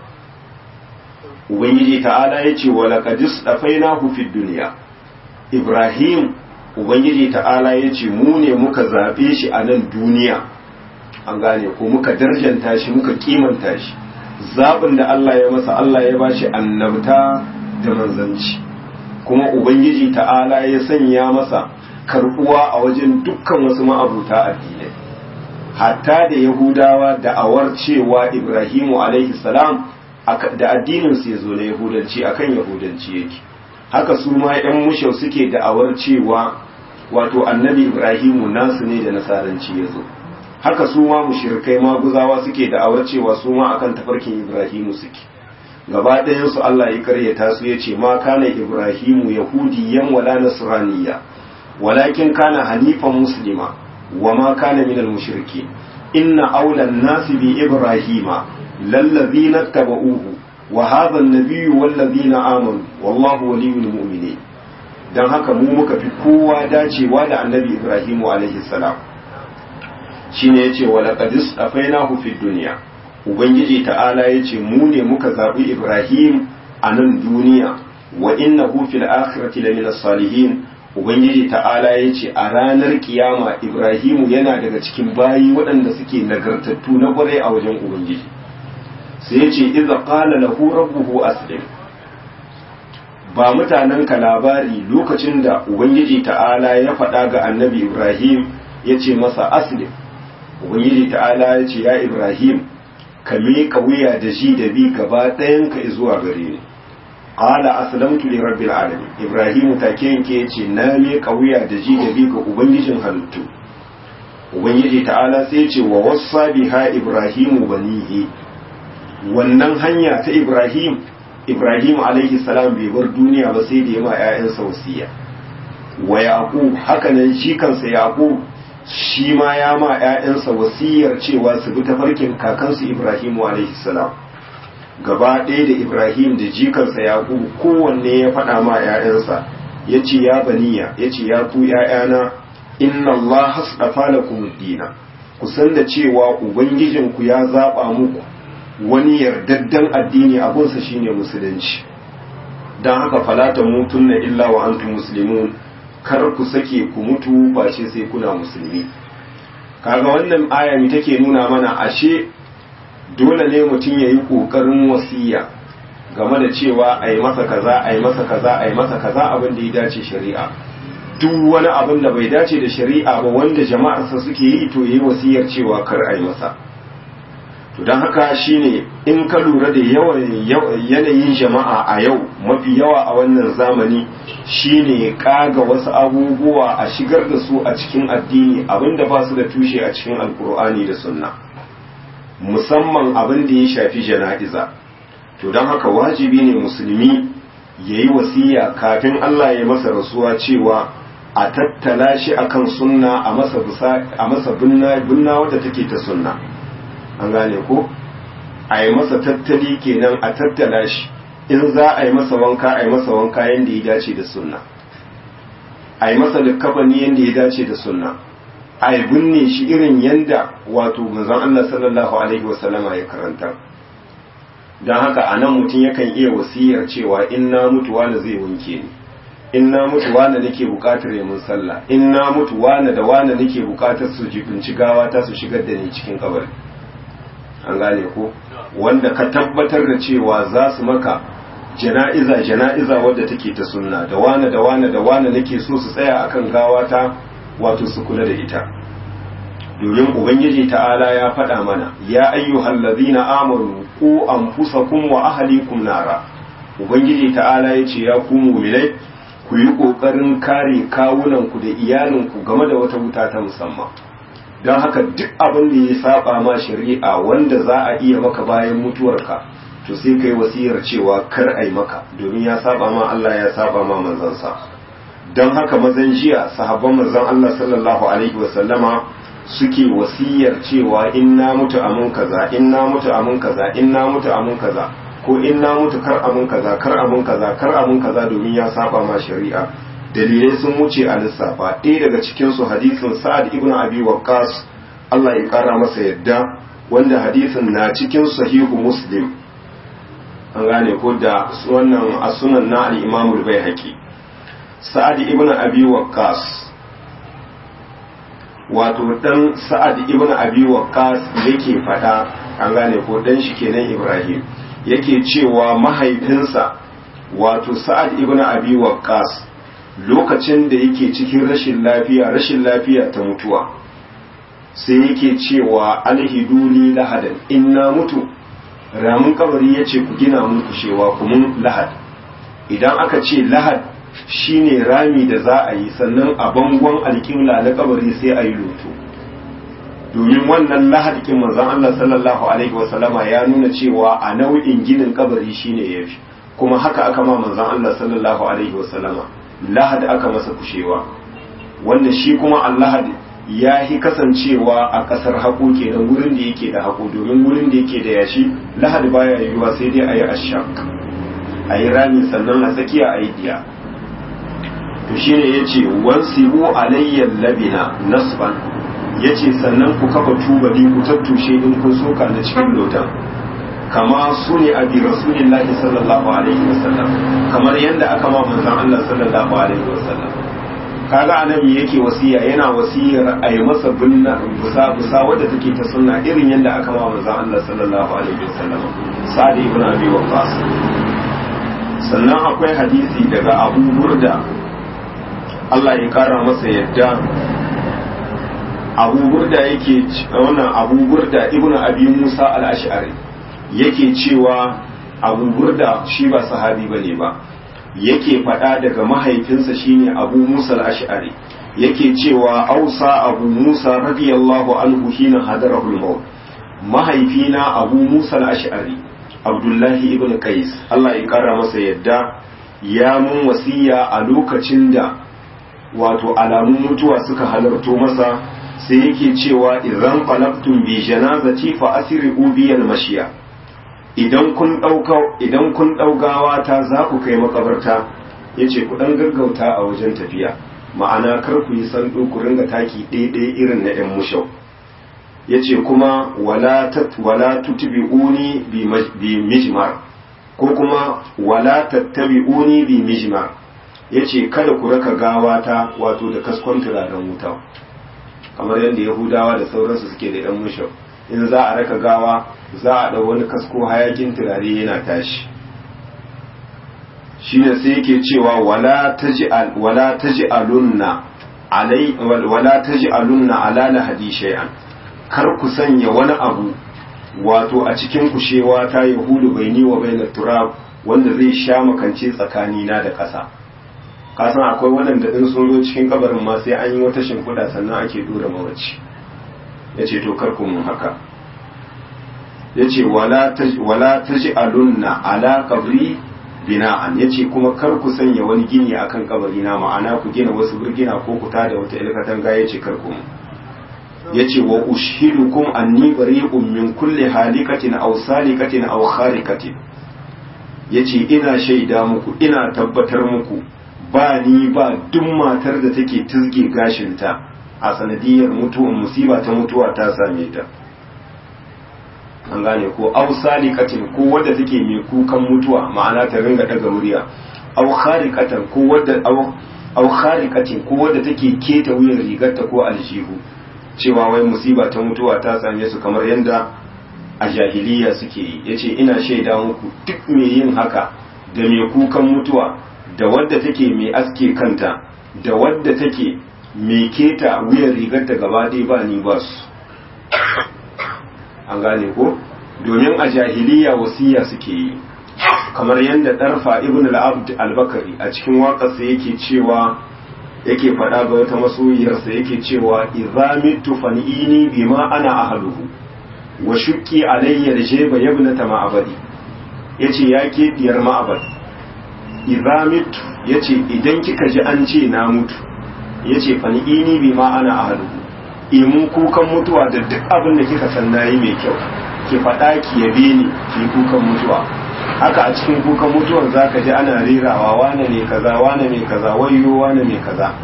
ubangiji ta'ala ya ce wa laqadis dafainahu fid dunya ibrahim ubangiji ta'ala ya ce mu ne muka zaɓe shi a nan duniya an gane ko muka darjanta shi muka kimanta shi zaɓin da Allah ya masa Allah ya bashi annabta da manzanci kuma ubangiji ta'ala ya sanya masa karɓuwa a wajen dukkan wasu ma'abuta addinai hatta da yahudawa da'awar cewa ibrahimu alaihi salam da addininsu ya zo na yahudanci akan yahudanci yake haka su ma 'yan mushau suke da'awar cewa wato annabi ibrahimu nasu ne da nasaranci ya zo haka su ma mushrikai maguzawa suke da'awar cewa su ma akan tafarkin ibrahimu suke gaba ɗayansu Allah ya karyata su ya ce ma kana ibrahimu yahudiyan wala nasraniya walakin kana hanifan muslima wa ma kana minal mushriki inna aulan nasi bi ibrahima lallazina tabauhu wa hadha an-nabiyyu wallazina amanu wallahu waliyul mu'minin dan haka mu muka fi kowa dacewa da annabi ibrahimu alaihi salam shine yace wa laqad afainahu fid dunya ubangiji ta'ala yace mu ne muka zabi ibrahim a nan duniya wa innahu fil akhirati lamina salihin ubangiji ta'ala yace a ranar kiyama ibrahimu yana daga cikin bayi waɗanda suke nagartattu na kwarai a wajen ubangiji sai yace idza qala lahu rabbuhu aslim ba mutanen ka labari lokacin da ubangiji ta'ala ya faɗa ga annabi ibrahim ya ce masa aslim ubangiji ta'ala ya ce ya ibrahim ka miƙa wuya da shi da bi gaba ɗayan ka zuwa gare ni qala aslamtu li rabbil alamin ibrahim take yanke ya ce na miƙa wuya da ji da bi ga ubangijin halittu ubangiji ta'ala sai ya ce wa wassa biha ibrahimu banihi wannan hanya ta ibrahim Ibrahim alaihi salam bai bar duniya ba sai da ya ma ‘ya'yansa wasiya wa Yaqub haka nan shi kansa Yaqub shi ma ya ma ‘ya'yansa wasiyar cewa su bi tafarkin kakansu Ibrahim alaihi salam gaba ɗaya da Ibrahim da jikansa Yaqub kowanne ya faɗa ma ‘ya'yansa ya ce ya baniya ya ce ya ku ‘ya'yana inna Allah hasdafa lakum dina ku san da cewa ubangijinku ya zaɓa muku wani yardaddan addini abunsa shine musulunci don haka falata mutun na illa wa antum muslimun kar ku sake ku mutu ba ce sai kuna musulmi kaga wannan aya ne take nuna mana ashe dole ne mutum ya yi ƙoƙarin wasiya game da cewa a yi masa kaza a yi masa kaza a yi masa kaza abin da ya dace shari'a duk wani abin da bai dace da shari'a ba wanda jama'arsa suke yi to yi wasiyar cewa kar a yi masa to don haka shine in ka lura da yawan yanayin jama'a a yau mafi yawa a wannan zamani shine kaga wasu abubuwa a shigar da su a cikin addini abinda ba su da tushe a cikin alkur'ani da sunna musamman abin da ya shafi jana'iza to don haka wajibi ne musulmi ya yi wasiya kafin Allah ya masa rasuwa cewa a tattala shi akan sunna a masa binna wadda take ta sunna an gane ko a yi masa tattali kenan a tattala shi in za a yi masa wanka a yi masa wanka yadda ya dace da sunna a yi masa likkafani yadda ya dace da sunna a yi binne shi irin yadda wato manzon Allah sallallahu alaihi wasallama ya karanta don haka a nan mutum yakan iya wasiyar cewa in na mutu wani zai wanke ni in na mutu wani nake bukatar ya mun sallah in na mutu wani da wani nake bukatar su jibinci gawa ta su shigar da ni cikin kabari an gane ko wanda ka tabbatar da cewa za su maka jana'iza jana'iza wadda take ta sunna da wane da wane da wane nake so su tsaya akan gawata wato su kula da ita domin ubangiji ta'ala ya faɗa mana ya ayyuhal ladina amanu ku anfusakum wa ahlikum nara ubangiji ta'ala ya ce ya ku mu'minai ku yi kokarin kare kawunanku da iyalinku game da wata wuta ta musamman don haka duk abin da ya saba ma shari'a wanda za a iya maka bayan mutuwarka to sai kai wasiyar cewa kar a yi maka domin ya saba ma Allah ya saba ma manzansa don haka mazan jiya sahabban manzon Allah sallallahu alaihi wasallama suke wasiyar cewa in na mutu amun kaza in na mutu amun kaza in na mutu amun kaza ko in na mutu kar amun kaza kar amun kaza kar amun kaza domin ya saba ma shari'a dalilai sun wuce a lissafa ɗaya daga cikinsu hadisin sa'ad ibn abi waqqas Allah ya ƙara masa yadda wanda hadisin na cikin sahihu muslim an gane ko da wannan a sunan na al-imam al-baihaqi sa'ad ibn abi waqqas wato dan sa'ad ibn abi waqqas yake fada an gane ko dan shi kenan ibrahim yake cewa mahaifinsa wato sa'ad ibn abi waqqas lokacin da yake cikin rashin lafiya rashin lafiya ta mutuwa sai yake cewa alhiduni lahadan in na mutu ramin kabari ya ce ku gina mun kushewa ku mun lahad idan aka ce lahad shine rami da za a yi sannan a bangon alƙibla na kabari sai a yi loto domin wannan lahad kin manzon Allah sallallahu alaihi wasallama ya nuna cewa a nau'in ginin kabari shine yafi kuma haka aka ma manzon Allah sallallahu alaihi wasallama lahad aka masa kushewa wanda shi kuma allahad ya yi kasancewa a ƙasar haƙo kenan wurin da yake da haƙo domin wurin da yake da yashi lahad baya yiwuwa sai dai a yi ashak a yi rami sannan a tsakiya a yi diya to shi ne ya ce wansibu alayyar labina nasban ya ce sannan ku kafa tubali ku tattushe in kun soka na cikin lotan kama su ne a bi rasulillahi sallallahu alaihi wasallam kamar yadda aka ma manzon Allah sallallahu alaihi wasallam kaga anan yake wasiya yana wasiyar a yi masa binna busa busa wadda take ta sunna irin yadda aka ma manzon Allah sallallahu alaihi wasallam sa'ad ibn abi waqqas sannan akwai hadisi daga Abu Burda Allah ya kara masa yadda Abu Burda yake wannan Abu Burda ibn Abi Musa al-Ash'ari yake cewa Abu Burda shi ba sahabi bane ba yake faɗa daga mahaifinsa shine abu musa al-ash'ari yake cewa ausa abu musa radiyallahu anhu hina hadarahu al-maut mahaifina abu musa al-ash'ari abdullahi ibn qais Allah ya kara masa yadda ya mun wasiya a lokacin da wato alamun mutuwa suka halarto masa sai yake cewa idan qalaqtum bi janazati fa asri'u bi al-mashiya idan kun ɗauka idan kun ɗaugawa ta za ku kai makabarta ya ce ku ɗan gaggauta a wajen tafiya ma'ana kar ku yi sandu ku ringa taki ɗaiɗai irin na ‘yan mushau ya ce kuma wala tutbi'uni bi mijmar ko kuma wala tattabi'uni bi mijmar ya ce kada ku raka gawa ta wato da kaskon turaren wuta kamar yadda yahudawa da sauransu suke da ‘yan mushau in za a raka gawa za a ɗau wani kasko hayakin turare yana tashi shine sai yake cewa wala taj'al wala taj'alunna alai wala taj'alunna ala lahadi shay'an kar ku sanya wani abu wato a cikin kushewa ta yahudu baini wa bainat turab wanda zai sha makance tsakanina da ƙasa kasan akwai waɗanda in sun zo cikin kabarin ma sai an yi wata shimfiɗa sannan ake dora mawaci ya ce to karku mun haka ya ce wala ta ji alunna ala kabri bina'an ya ce kuma kar ku sanya wani gini akan kabari na ma'ana ku gina wasu birgina ko ku tada wata ilkatan ga ya ce karku mun ya ce wa ushidukum anni bari'un min kulli halikatin aw salikatin aw kharikatin ya ce ina shaida muku ina tabbatar muku ba ni ba duk matar da take tizge gashinta a sanadiyar mutuwan musiba ta mutuwa ta same ta an gane ko aw salikatin ko wadda take mai kukan mutuwa ma'ana ta ringa daga murya aw kharikatan ko wadda aw kharikatin ko wadda take keta wuyan rigarta ko aljihu cewa wai musiba ta mutuwa ta same su kamar yadda a jahiliya suke yi yace ina shaida muku duk mai yin haka da mai kukan mutuwa da wadda take mai aske kanta da wadda take mai keta wuyan rigarta gaba ɗaya ba ni ba su an gane ko domin a jahiliya wasiya suke yi kamar yadda ɗarfa ibn al-abd al-bakari a cikin waƙarsa yake cewa yake faɗa ga wata masoyiyarsa yake cewa idza mitu fan'ini bima ana ahluhu wa shukki alayya jeba yabnata ma'abadi yace ya ke diyar ma'abad idza mitu yace idan kika ji an ce na mutu yace fan'ini bima ana ahluhu imun kukan mutuwa da duk abin da kika san nayi mai kyau ki faɗa ki yabe ni ki kukan mutuwa haka a cikin kukan mutuwar zaka ji ana rerawa wane ne kaza wane ne kaza wayo wane ne kaza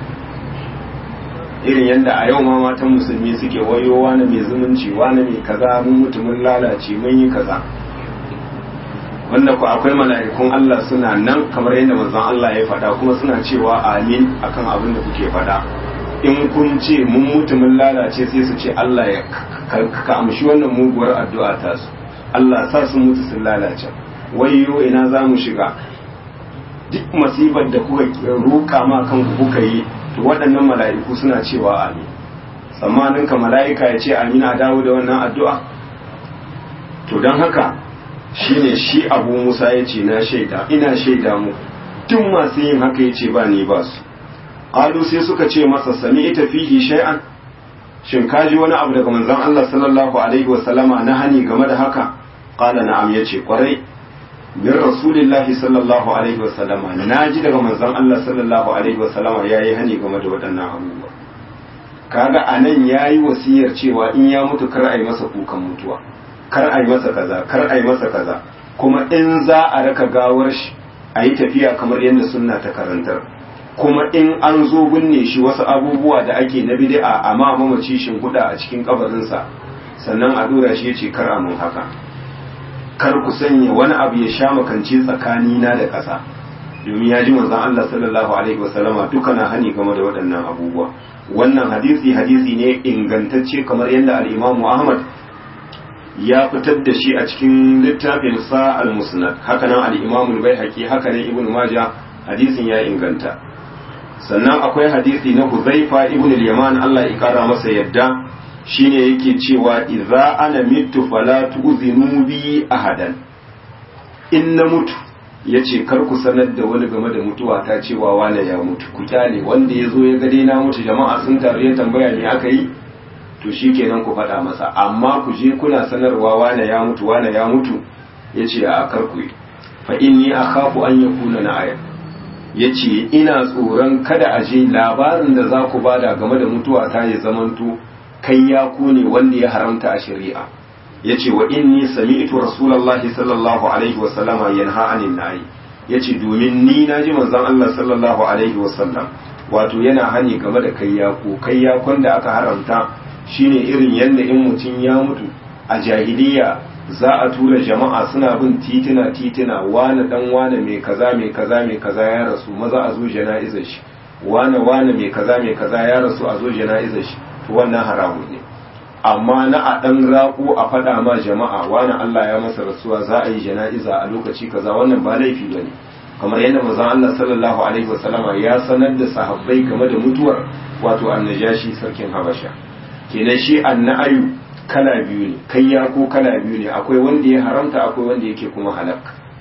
irin yadda a yau ma matan musulmi suke wayo wane mai zumunci wane ne kaza mun mutu mun lalace mun yi kaza wanda ku akwai mala'ikun Allah suna nan kamar yadda manzon Allah ya faɗa kuma suna cewa amin akan abin da kuke faɗa in kun ce mun mutu mun lalace sai su ce Allah ya ka amshi wannan muguwar addu'a ta su Allah sa su mutu sun lalace wayo ina za mu shiga duk masibar da kuka roƙa ma kanku kuka yi to waɗannan mala'iku suna cewa amin tsammanin ka mala'ika ya ce amin a dawo da wannan addu'a to don haka shine shi abu musa ya ce na shaida ina shaida mu duk masu yin haka ya ce ba ni ba su qalu sai suka ce masa sami ita fihi shay'an shin ka ji wani abu daga manzon Allah sallallahu alaihi wa sallama na hani game da haka qala na'am yace kwarai min rasulillahi sallallahu alaihi wa sallama na ji daga manzon Allah sallallahu alaihi wa sallama yayi hani game da waɗannan abubuwa kaga anan yayi wasiyar cewa in ya mutu kar a yi masa kukan mutuwa kar a yi masa kaza kar a yi masa kaza kuma in za a raka gawar shi a yi tafiya kamar yadda sunna ta karantar kuma in an zo binne shi wasu abubuwa da ake na bid'a amma mamaci shin huda a cikin kabarinsa sannan a dora shi yace kar a mun haka kar ku sanya wani abu ya sha makance tsakani na da ƙasa domin ya ji manzon Allah sallallahu alaihi wasallama duka na hani game da waɗannan abubuwa wannan hadisi hadisi ne ingantacce kamar yadda al-Imam Ahmad ya fitar da shi a cikin littafin sa al-Musnad haka nan al-Imam al-Baihaqi haka nan Ibn Majah hadisin ya inganta sannan akwai hadisi na Huzaifa ibn al-Yaman Allah ya kara masa yadda shine yake cewa idza ana mitu fala tu'zinu bi ahadan in na mutu yace kar ku sanar da wani game da mutuwa ta cewa wane ya mutu ku kyale wanda ya zo ya ga dai na mutu jama'a sun taru ya tambaya ne aka yi to shikenan ku faɗa masa amma ku je kuna sanarwa wane ya mutu wane ya mutu yace a kar ku yi fa inni akhafu an yakuna na ayat ya ce ina tsoron kada a je labarin da za ku bada game da mutuwa ta ya zamanto kai ya ne wanda ya haramta a shari'a ya ce wa inni sami'tu rasulallahi sallallahu alaihi wa sallama yanha anin nayi ya ce domin ni na ji manzon Allah sallallahu alaihi wa sallam wato yana hani game da kai yako kai yakon da aka haramta shine irin yadda in mutum ya mutu a jahiliya za a tura jama'a suna bin titina titina wane dan wane mai kaza mai kaza mai kaza ya rasu maza a zo jana'izar shi wane wane mai kaza mai kaza ya rasu a zo jana'izar shi to wannan haramun ne amma na a dan raƙo a faɗa ma jama'a wane Allah ya masa rasuwa za a yi jana'iza a lokaci kaza wannan ba laifi bane kamar yadda manzon Allah sallallahu alaihi wasallama ya sanar da sahabbai game da mutuwar wato annajashi sarkin habasha kenan shi anna'ayu kala biyu ne kayya ko kala biyu ne akwai wanda ya haramta akwai wanda yake kuma halak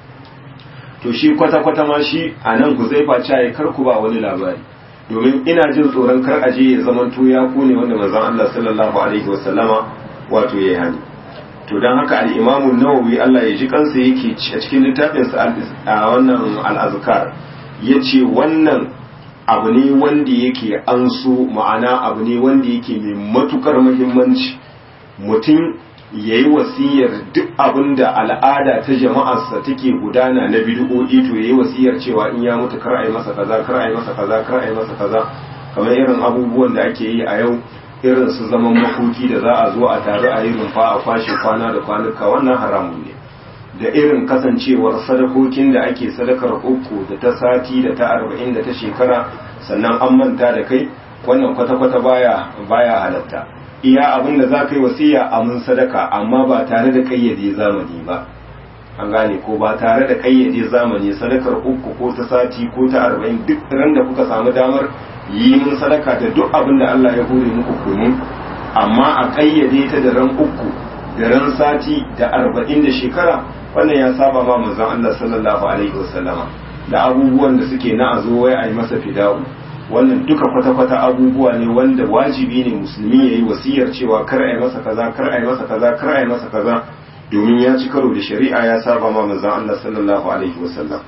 to shi kwata-kwata ma shi a nan huzaifa caye kar ku ba wani labari domin ina jin tsoron kar aje ya zamanto ya kone wanda manzon Allah sallallahu alaihi wasallama wato yayi hani to dan haka al-Imam an-Nawawi Allah ya ji kansa yake a cikin littafin sa a wannan al-Azkar yace wannan abu ne wanda yake an so ma'ana abu ne wanda yake mai matukar muhimmanci mutum ya yi wasiyar duk abin da al'ada ta jama'arsa take gudana na bid'o'i to ya yi wasiyar cewa in ya mutu kar a yi masa kaza kar a yi masa kaza kar a yi masa kaza kamar irin abubuwan da ake yi a yau irin su zaman makoki da za a zo a taru a yi rumfa a kwashe kwana da kwanuka wannan haramun ne da irin kasancewar sadakokin da ake sadakar uku da ta sati da ta arba'in da ta shekara sannan an manta da kai wannan kwata-kwata baya baya halatta iya abin da za ka yi wasiya a mun sadaka amma ba tare da kayyade zamani ba an gane ko ba tare da kayyade zamani sadakar uku ko ta sati ko ta arba'in duk ran da kuka samu damar yi mun sadaka da duk abin da Allah ya hore muku kunu amma a kayyade ta da ran uku da ran sati da arba'in da shekara wannan ya saba ma manzon Allah sallallahu alaihi wasallama da abubuwan da suke na a zo wai a yi masa fida'u wannan duka kwata-kwata abubuwa ne wanda wajibi ne musulmi ya yi wasiyar cewa kar a yi masa kaza kar a yi masa kaza kar a yi masa kaza domin ya ci karo da shari'a ya saba ma manzon Allah sallallahu alaihi wasallam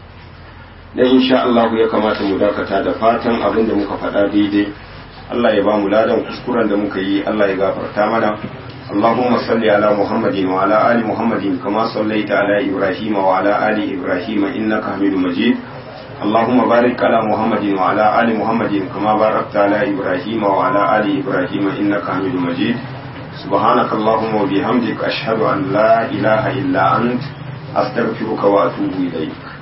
dan insha Allah ya kamata mu dakata da fatan abin da muka faɗa daidai Allah ya ba mu ladan kuskuren da muka yi Allah ya gafarta mana اللهم صل على محمد وعلى آل محمد كما صليت على إبراهيم وعلى آل إبراهيم إنك حميد مجيد اللهم بارك على محمد وعلى آل محمد كما باركت على إبراهيم وعلى آل إبراهيم إنك حميد مجيد سبحانك اللهم وبحمدك أشهد أن لا إله إلا أنت أستغفرك وأتوب إليك